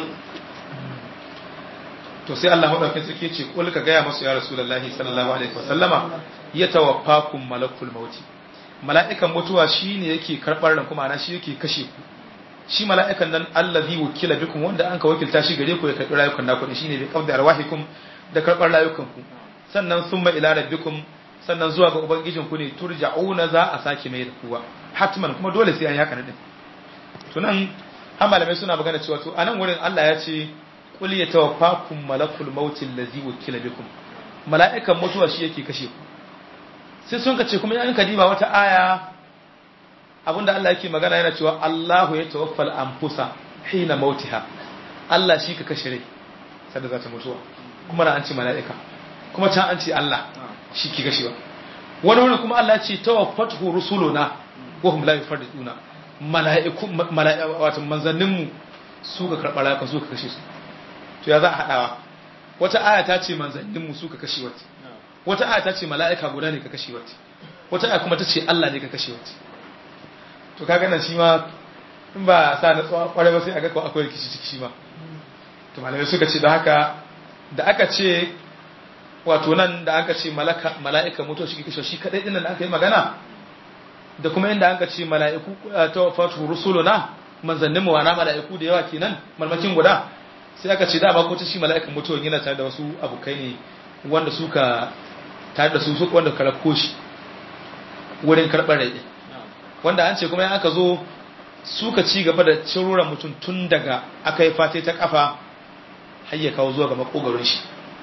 to sai Allah madaukakin sarki ce kul ka gaya masu ya rasulullahi sallallahu alaihi wasallama ya tawaffakum malakul mauti mala'ikan mutuwa shine yake karbar ran kuma ana shi yake kashe ku shi mala'ikan nan allazi wukila bikum wanda an ka wakilta shi gare ku ya karbi rayukan naku shine bi qabdi arwahikum da karbar rayukan ku sannan summa ila rabbikum sannan zuwa ga ubangijin ku ne turja'una za a sake mai da kuwa hatman kuma dole sai an yi haka din to nan har malamai suna magana cewa to anan wurin Allah ya ce qul yatawaffakum malakul maut allazi wukila bikum mala'ikan mutuwa shi yake kashe ku sai sun kace kuma in kadiba wata aya abinda Allah yake magana yana cewa Allahu ya tawaffal anfusa hina mautiha Allah shi ka kashe rai sanda za ta mutuwa kuma na an ce mala'ika kuma can an ce Allah shi ke kashewa wani wani kuma Allah ce tawaffatu rusuluna wa hum la yufarriduna mala'iku wato manzanninmu su ka karɓa rayuka su ka kashe su to ya za a haɗawa wata aya ta ce manzanninmu su ka kashe wata wata aya ta ce mala'ika guda ne ka kashe wata wata aya kuma ta ce Allah ne ka kashe wata to kaga nan shi ma in ba sa na tsawon kwarai ba sai a ga ko akwai rikici ciki shi ma to malamai suka ce da haka da aka ce wato nan da aka ce malaka mala'ika mutuwa shi kisho shi kadai dinnan da aka yi magana da kuma inda aka ce mala'iku ta wafatu rusuluna manzannin mu wana mala'iku da yawa kenan malmakin guda sai aka ce dama ko ta shi mala'ikan mutuwa yana tare da wasu abokai ne wanda suka tare da su su wanda karako shi wurin karɓar rai wanda an ce kuma ya aka zo suka ci gaba da ciruran mutum tun daga aka yi fate ta kafa har ya kawo zuwa ga makogaron shi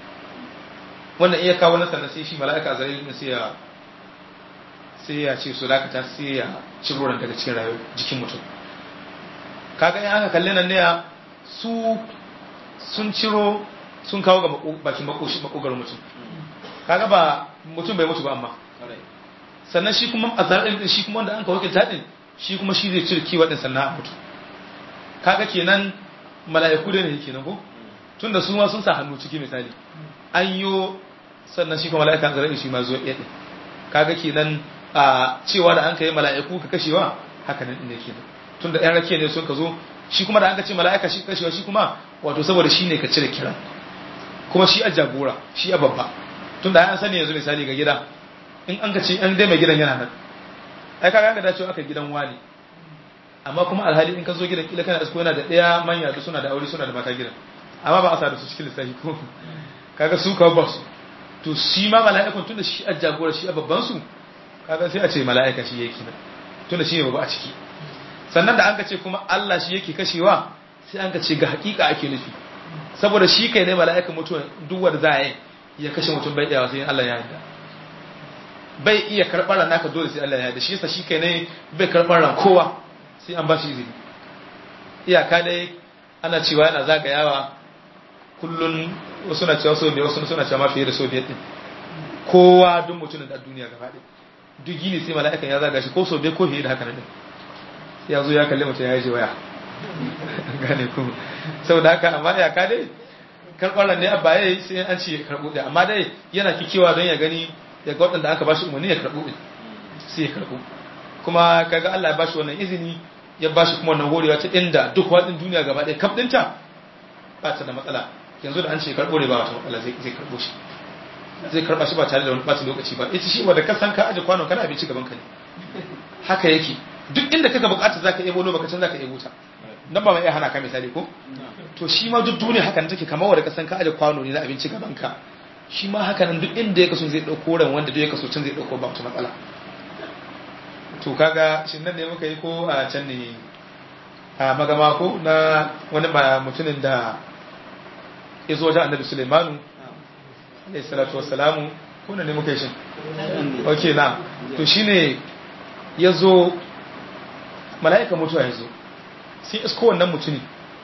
wannan iya kawo na sannan sai shi mala'ika zai ne sai ya sai ya ce su dakata sai ya ciruran daga cikin rayuwar jikin mutum kaga in aka kalli nan ne su sun ciro sun kawo ga bakin makogaron mutum kaga ba mutum bai mutu ba amma sannan shi kuma a zarar ɗin shi kuma wanda an ka wakilta ɗin shi kuma shi zai cire kiwa ɗin sannan a mutu kaga kenan mala'iku da ne kenan ko tunda su ma sun sa hannu ciki misali an yo sannan shi kuma mala'ika zarar shi ma zo ɗaya ɗin kaga kenan a cewa da an ka yi mala'iku ka kashewa haka nan ne kenan tunda ɗan rake ne sun ka zo shi kuma da an ka ce mala'ika shi kashewa shi kuma wato saboda shi ne ka cire kiran kuma shi a jagora shi a babba tunda an sani yanzu misali ga gida in an ka ce an dai mai gidan yana nan ai kaga ga dacewa aka gidan wani amma kuma alhali in ka zo gidan kila kana asko yana da daya manya da suna da aure suna da mata gidan amma ba a sa da su cikin lissafi ko kaga su ka ba su to shi ma mala'ikun tunda shi a jagora shi a babban su kaga sai a ce mala'ika shi yake nan tunda shi ne babba a ciki sannan da an ka ce kuma Allah shi yake kashewa sai an ka ce ga hakika ake nufi saboda shi kai ne mala'ikan mutuwa duk wanda za a yi ya kashe mutum bai iyawa sai Allah ya yarda bai iya karɓar ran naka dole sai Allah ya yarda shi yasa shi kai ne bai karɓar ran kowa sai an ba shi izini iyaka dai ana cewa yana zagayawa kullun wasu na cewa so biyar wasu suna cewa ma fiye da so biyar din kowa duk mutumin da duniya gaba ɗaya duk gini sai mala'ikan ya zaga shi ko so biyar ko fiye da haka nan ya zo ya kalli mutum ya yi waya gane ku saboda haka amma iyaka dai karɓar ne abba ya yi sai an ce karɓo ɗaya amma dai yana kikewa don ya gani ya ga waɗanda aka ba shi umarni ya karɓo ɗin sai ya karɓo kuma kaga Allah ya ba shi wannan izini ya ba shi kuma wannan horewa ta inda duk waɗin duniya gaba ɗaya kaf ɗinta ba ta da matsala yanzu da an ce karɓo ne ba wata matsala zai karɓo shi zai karɓa shi ba tare da wani ɓata lokaci ba ita shi wanda ka san ka aje kwanon kana abinci gaban ka ne haka yake duk inda kaka bukata zaka iya bolo baka can zaka iya wuta dan ba mai iya hana ka misali ko to shi ma duk duniya haka take kamar wanda ka san ka aje kwano ne na abinci gaban ka shi ma haka nan duk inda ya kaso zai dauko ran wanda duk ya kaso can zai dauko ba wata matsala to kaga shin nan ne muka yi ko a can ne a magama ko na wani mutumin da ya zo wajen annabi Sulaimanu alayhi salatu wassalamu ko ne muka yi shin okay na to shine ya zo mala'ika mutuwa ya zo sai isko wannan mutuni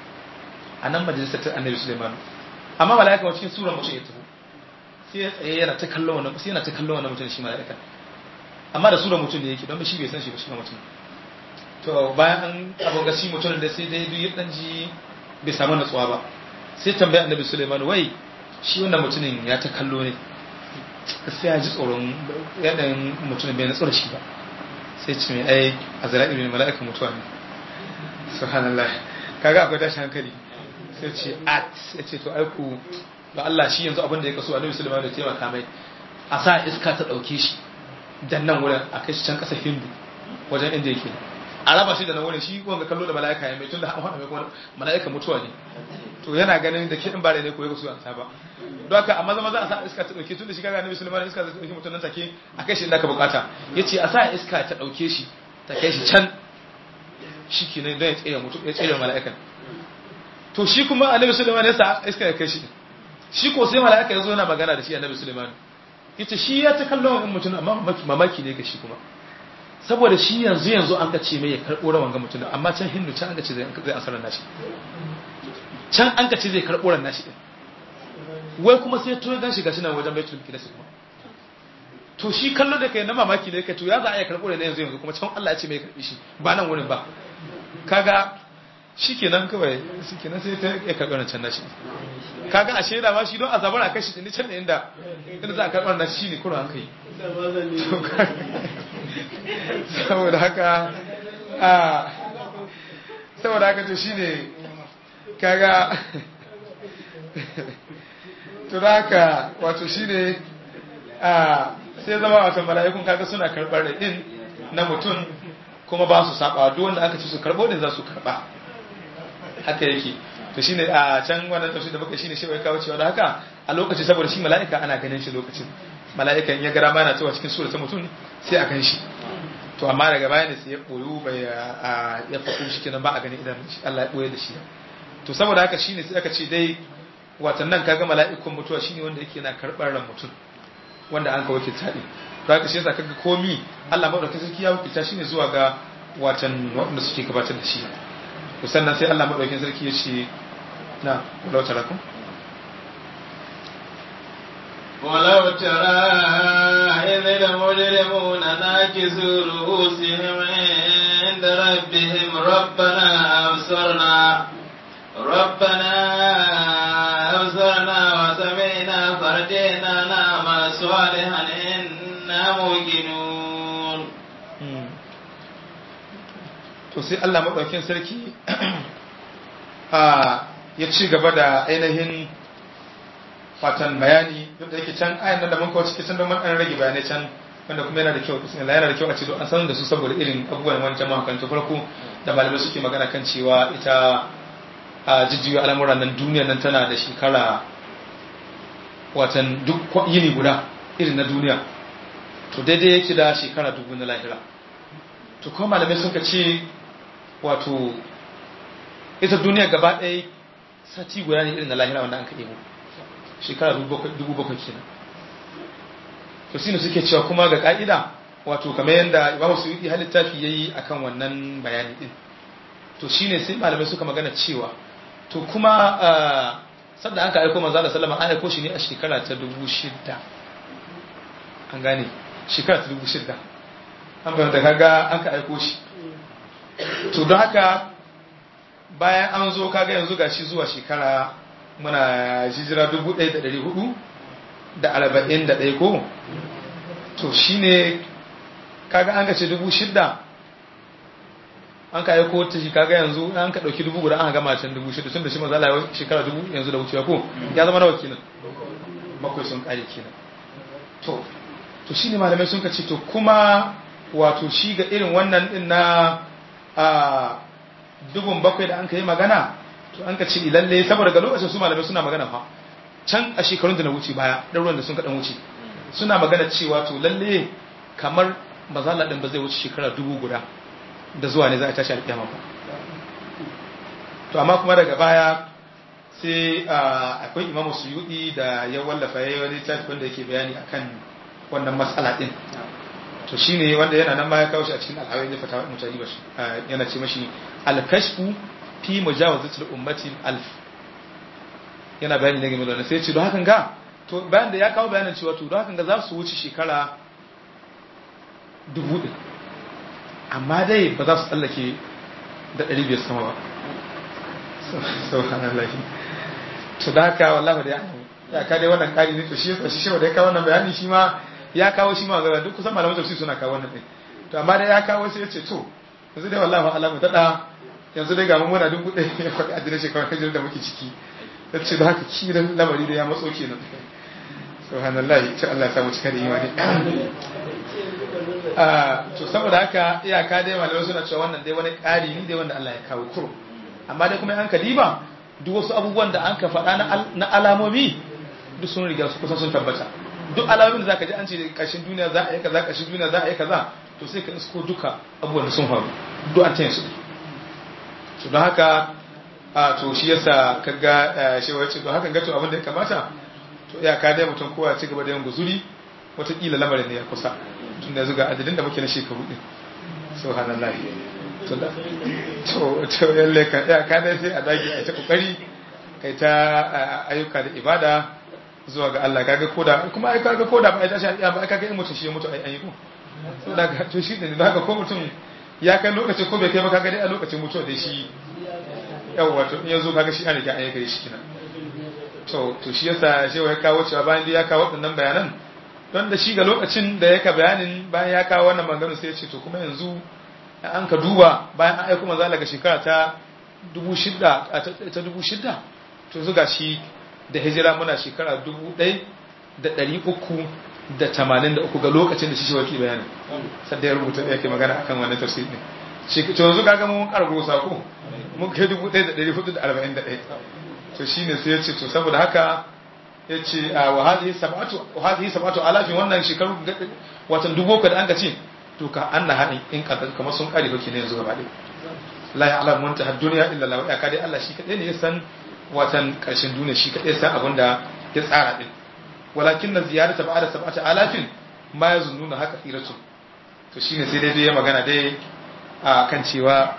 a nan majalisar ta annabi Sulaiman amma mala'ika wa cikin sura mutum ya taho sai ya tsaye yana ta kallon wannan sai yana ta kallon wannan mutum shi mala'ika amma da sura mutum da yake don shi bai san shi ba shi mutum to bayan an abin gashi mutum da sai dai duk ya dan ji bai samu natsuwa ba sai tambaya annabi Sulaiman wai shi wannan mutumin ya ta kallo ne sai ya ji tsoron yanayin mutumin bai natsu da shi ba sai ce mai ai azra'ilu ne mala'ikan mutuwa ne subhanallah kaga akwai tashin hankali sai ce at ya ce to aiku ba Allah shi yanzu abin da ya kaso annabi sulaiman da taimaka mai a sa iska ta dauke shi dan nan wurin a kai shi can kasa hindu wajen inda yake a raba shi da nan wurin shi wanga kallo da mala'ika ya mai tun da an faɗa mai kuma mala'ika mutuwa ne to yana ganin da ke in bare ne ko ya kaso an saba don haka a maza maza a sa iska ta dauke tun da shi kaga annabi sulaiman iska ta dauke mutum nan take a kai shi inda ka bukata yace a sa iska ta dauke shi ta kai shi can shi kenan don ya tsere mutu ya tsere mala'ikan to shi kuma annabi sulaiman ya sa iska ya kai shi shi ko sai mala'ika ya zo yana magana da shi annabi sulaiman yace shi ya ta kallon wani mutum amma mamaki ne ga shi kuma saboda shi yanzu yanzu an ka ce mai ya karɓo rawan ga mutum amma can hindu can an ka ce zai asarar nashi can an ka ce zai karɓo ran nashi wai kuma sai to ya gan shi gashi nan wajen baitul maqdis kuma to shi kallo da kai na mamaki ne kai to ya za a iya karɓo ne yanzu yanzu kuma can Allah ya ce mai karɓi shi ba nan wurin ba kaga shikenan kawai shikenan sai ta ya karɓi can nashi kaga a shaida ma shi don azabar a kashi ne can da inda inda za a karɓar na shi ne kuma an kai saboda haka a saboda haka to shine kaga to da haka wato shine a sai zama wato mala'ikun kaga suna karɓar da din na mutum kuma ba su saba duk wanda aka ci su karɓo din za su karɓa haka yake to shine a can wannan tafsir da muka shine shi wai kawo cewa da haka a lokaci saboda shi mala'ika ana ganin shi lokacin mala'ika in ya gara mana cewa cikin sura ta mutum sai a gan shi to amma daga baya ne sai ya boyu bai a ya faku shi kenan ba a gani idan Allah ya boye da shi to saboda haka shine sai aka ce dai watan nan kaga mala'ikun mutuwa shine wanda yake na karbar ran mutum wanda an ka wakilta ne to haka shi yasa kaga komi Allah madaukakin sarki ya wakilta shine zuwa ga watan wanda suke gabatar da shi to sannan sai Allah madaukakin sarki ya ce na walau tarakum ولو ترى إذ المجرمون ناكسوا رؤوسهم عند ربهم ربنا أبصرنا ربنا أبصرنا وسمعنا فرجعنا نعمل صالحا إنا موقنون to sai Allah maɗaukin sarki ya ci gaba da ainihin fatan bayani duk da yake can ayan nan da mun kawo cikin can don mun dan rage bayanai can wanda kuma yana da kyau bismillah yana da kyau a ce an san da su saboda irin abubuwan wancan mahakan farko da malamai suke magana kan cewa ita a jijjiyo al'amuran nan duniya nan tana da shekara watan duk yini guda irin na duniya to daidai yake da shekara dubu na lahira to kuma malamai suka ce wato ita duniya gaba ɗaya sati guda ne irin na lahira wanda an ka ɗebo shekara dubu bakwai kenan to shine suke cewa kuma ga ka'ida wato kamar yadda imamu suyuti har littafi yayi akan wannan bayani din to shine sai malamai suka magana cewa to kuma sadda an ka aiko manzo Allah sallama an aiko shi ne a shekara ta dubu shida an gane shekara ta dubu shida an bayan da kaga an ka aiko shi to don haka bayan an zo kaga yanzu gashi zuwa shekara muna jijira dubu ɗaya da ɗari hudu da arba'in da ɗaya ko to shi ne kaga an gace dubu shidda an ka aiko ta shi kaga yanzu an ka ɗauki dubu guda an gama can dubu shidda tun da shi mazala yau shekara dubu yanzu da wucewa ko ya zama nawa kenan bakwai sun ƙare kenan to to shi ne malamai sun ka ce to kuma wato shi ga irin wannan ɗin na a dubun bakwai da an ka yi magana to an ka ce lalle saboda ga lokacin su malamai suna magana fa can a shekarun da na wuce baya ɗaruran da sun kaɗan wuce suna magana cewa to lalle kamar mazala ɗin ba zai wuce shekara dubu guda da zuwa ne za a tashi alƙiyama ba to amma kuma daga baya sai akwai imamu suyudi da ya wallafa ya yi wani littafi wanda yake bayani akan wannan matsala ɗin to shine wanda yana nan ma ya kawo shi a cikin alhawai ne fatawa mutane ba yana ce mashi alkashfu fi mujawazatul ummati alf yana bayani ne game da wannan sai ce don hakan ga to bayan da ya kawo bayanin cewa to don hakan ga za su wuce shekara dubu ɗin amma dai ba za su tsallake da ɗari biyar sama ba subhanallah to da haka wallahi da ya ka dai wannan ƙari ne to shi yasa shi shi da ya kawo wannan bayani shi ma ya kawo shi ma ga duk kusan malaman tafsir suna kawo wannan ɗin to amma dai ya kawo sai ya ce to yanzu dai wallahi alamu ta da yanzu dai ga mu muna dubu ɗaya ya faɗi adireshin shekarar hijirar da muke ciki ya ce da haka kiran lamari da ya matso kenan subhanallah ta Allah ya samu cika da imani to saboda haka iyaka dai malamai suna cewa wannan dai wani ƙari ne dai wanda Allah ya kawo kuro amma dai kuma an kadiba duk wasu abubuwan da an ka faɗa na alamomi duk sun riga su kusa sun tabbata duk alamomin da zaka ji an ce ƙarshen duniya za a yi kaza ƙarshen duniya za a yi kaza to sai ka isko duka abubuwan da sun faru duk an taya su to don haka a to shi yasa kaga shi wace to hakan ga to abin da ya kamata to iyaka dai mutum kowa ci gaba da yin guzuri wataƙila lamarin ne ya kusa tun da zuga adadin da muke na shekaru ɗin subhanallah to da to to yalle ka iyaka dai sai a dage a ta kokari kai ta ayyuka da ibada zuwa ga Allah kaga koda kuma ai kaga koda ba ai tashi alƙiyama ba ai kaga in mutum shi ya mutu ai ayi ko to daga to shi ne daga ko mutum ya kai lokacin ko bai kai ba kaga dai a lokacin mutuwa dai shi yawwa to in yazo kaga shi an rike ayyuka shi kina to to shi yasa shi ya kawo cewa bayan da ya kawo waɗannan bayanan don da shi ga lokacin da yaka bayanin bayan ya kawo wannan magana sai ya ce to kuma yanzu an ka duba bayan an aiko manzo daga shekara ta 6000 ta 6000 to zuga shi da hijira muna shekara 1383 ga lokacin da shi shawaki bayanin sadda ya rubuta da yake magana akan wannan tafsir ne shi to yanzu kaga mun karbo sako mun kai 1441 to shine sai ya ce to saboda haka ya ce wa hadhihi sab'atu wa hadhihi sab'atu alafin wannan shekaru watan dubu ka da an ka ce to ka annaha in kadar kamar sun kare baki ne yanzu gaba ɗaya la ya'lamu man tahad dunya illa Allah ya kade Allah shi kadai ne ya san watan karshen duniya shi kadai san abin da ya tsara din walakin na ziyarata ba'da sab'ati alafin ma yazunnuna haka firatu to shine sai dai ya magana dai a kan cewa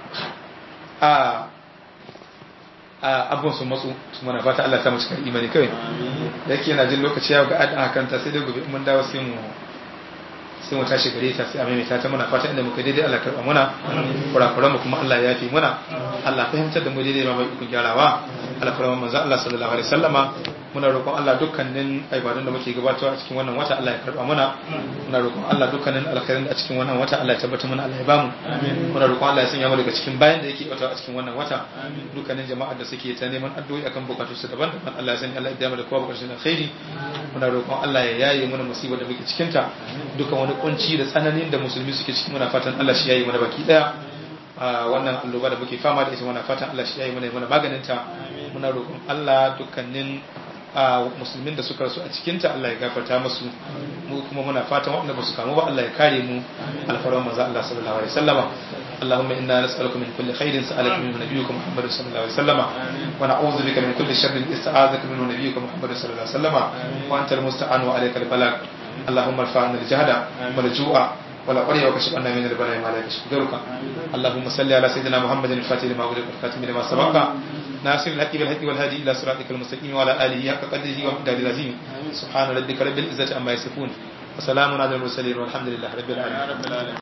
a abubuwan sun matsu su mana fata Allah ta mu cikin imani kawai da yake yana jin lokaci ya ga addu'a kanta sai dai gobe mun dawo sai mu sai mu tashi gare ta sai a maimaita ta muna fata inda muka daidai Allah karɓa muna kurakuran mu kuma Allah ya yafe muna Allah fahimtar da mu daidai ma bai ikon gyarawa Allah karɓa manzo Allah sallallahu alaihi wasallama muna roƙon Allah dukkanin ibadun da muke gabatarwa a cikin wannan wata Allah ya karɓa muna muna roƙon Allah dukkanin alkhairin da a cikin wannan wata Allah ya tabbata mana Allah ya bamu muna roƙon Allah ya sanya mu daga cikin bayan da yake wata a cikin wannan wata dukkanin jama'ar da suke ta neman addu'o'i akan bukatu su daban-daban Allah ya sanya Allah ya biya mu da kowa bukatun alkhairi muna roƙon Allah ya yaye mana musibar da muke cikin ta dukkan wani kunci da tsananin da musulmi suke ciki muna fatan Allah shi yayi mana baki daya wannan alloba da muke fama da ita muna fatan Allah shi yayi mana mana maganin ta muna roƙon Allah dukkanin musulmin da suka rasu a cikin ta Allah ya gafarta musu mu kuma muna fatan waɗanda ba su kamu ba Allah ya kare mu alfarman manzo Allah sallallahu alaihi wasallama اللهم إنا نسألك من كل خير سألك منه نبيك محمد صلى الله عليه وسلم ونعوذ بك من كل شر استعاذك منه نبيك محمد صلى الله عليه وسلم وأنت المستعان وعليك البلاغ اللهم ارفع عنا الجهد والجوع ولا قرية وكشف عنا من البلاء ما لا يكشف غيرك اللهم صل على سيدنا محمد الفاتح لما أغلق والخاتم لما سبق ناصر الحق بالحق والهادي إلى صراطك المستقيم وعلى آله حق قدره ومقداره العظيم سبحان ربك رب العزة عما يصفون وسلام على المرسلين والحمد لله رب العالمين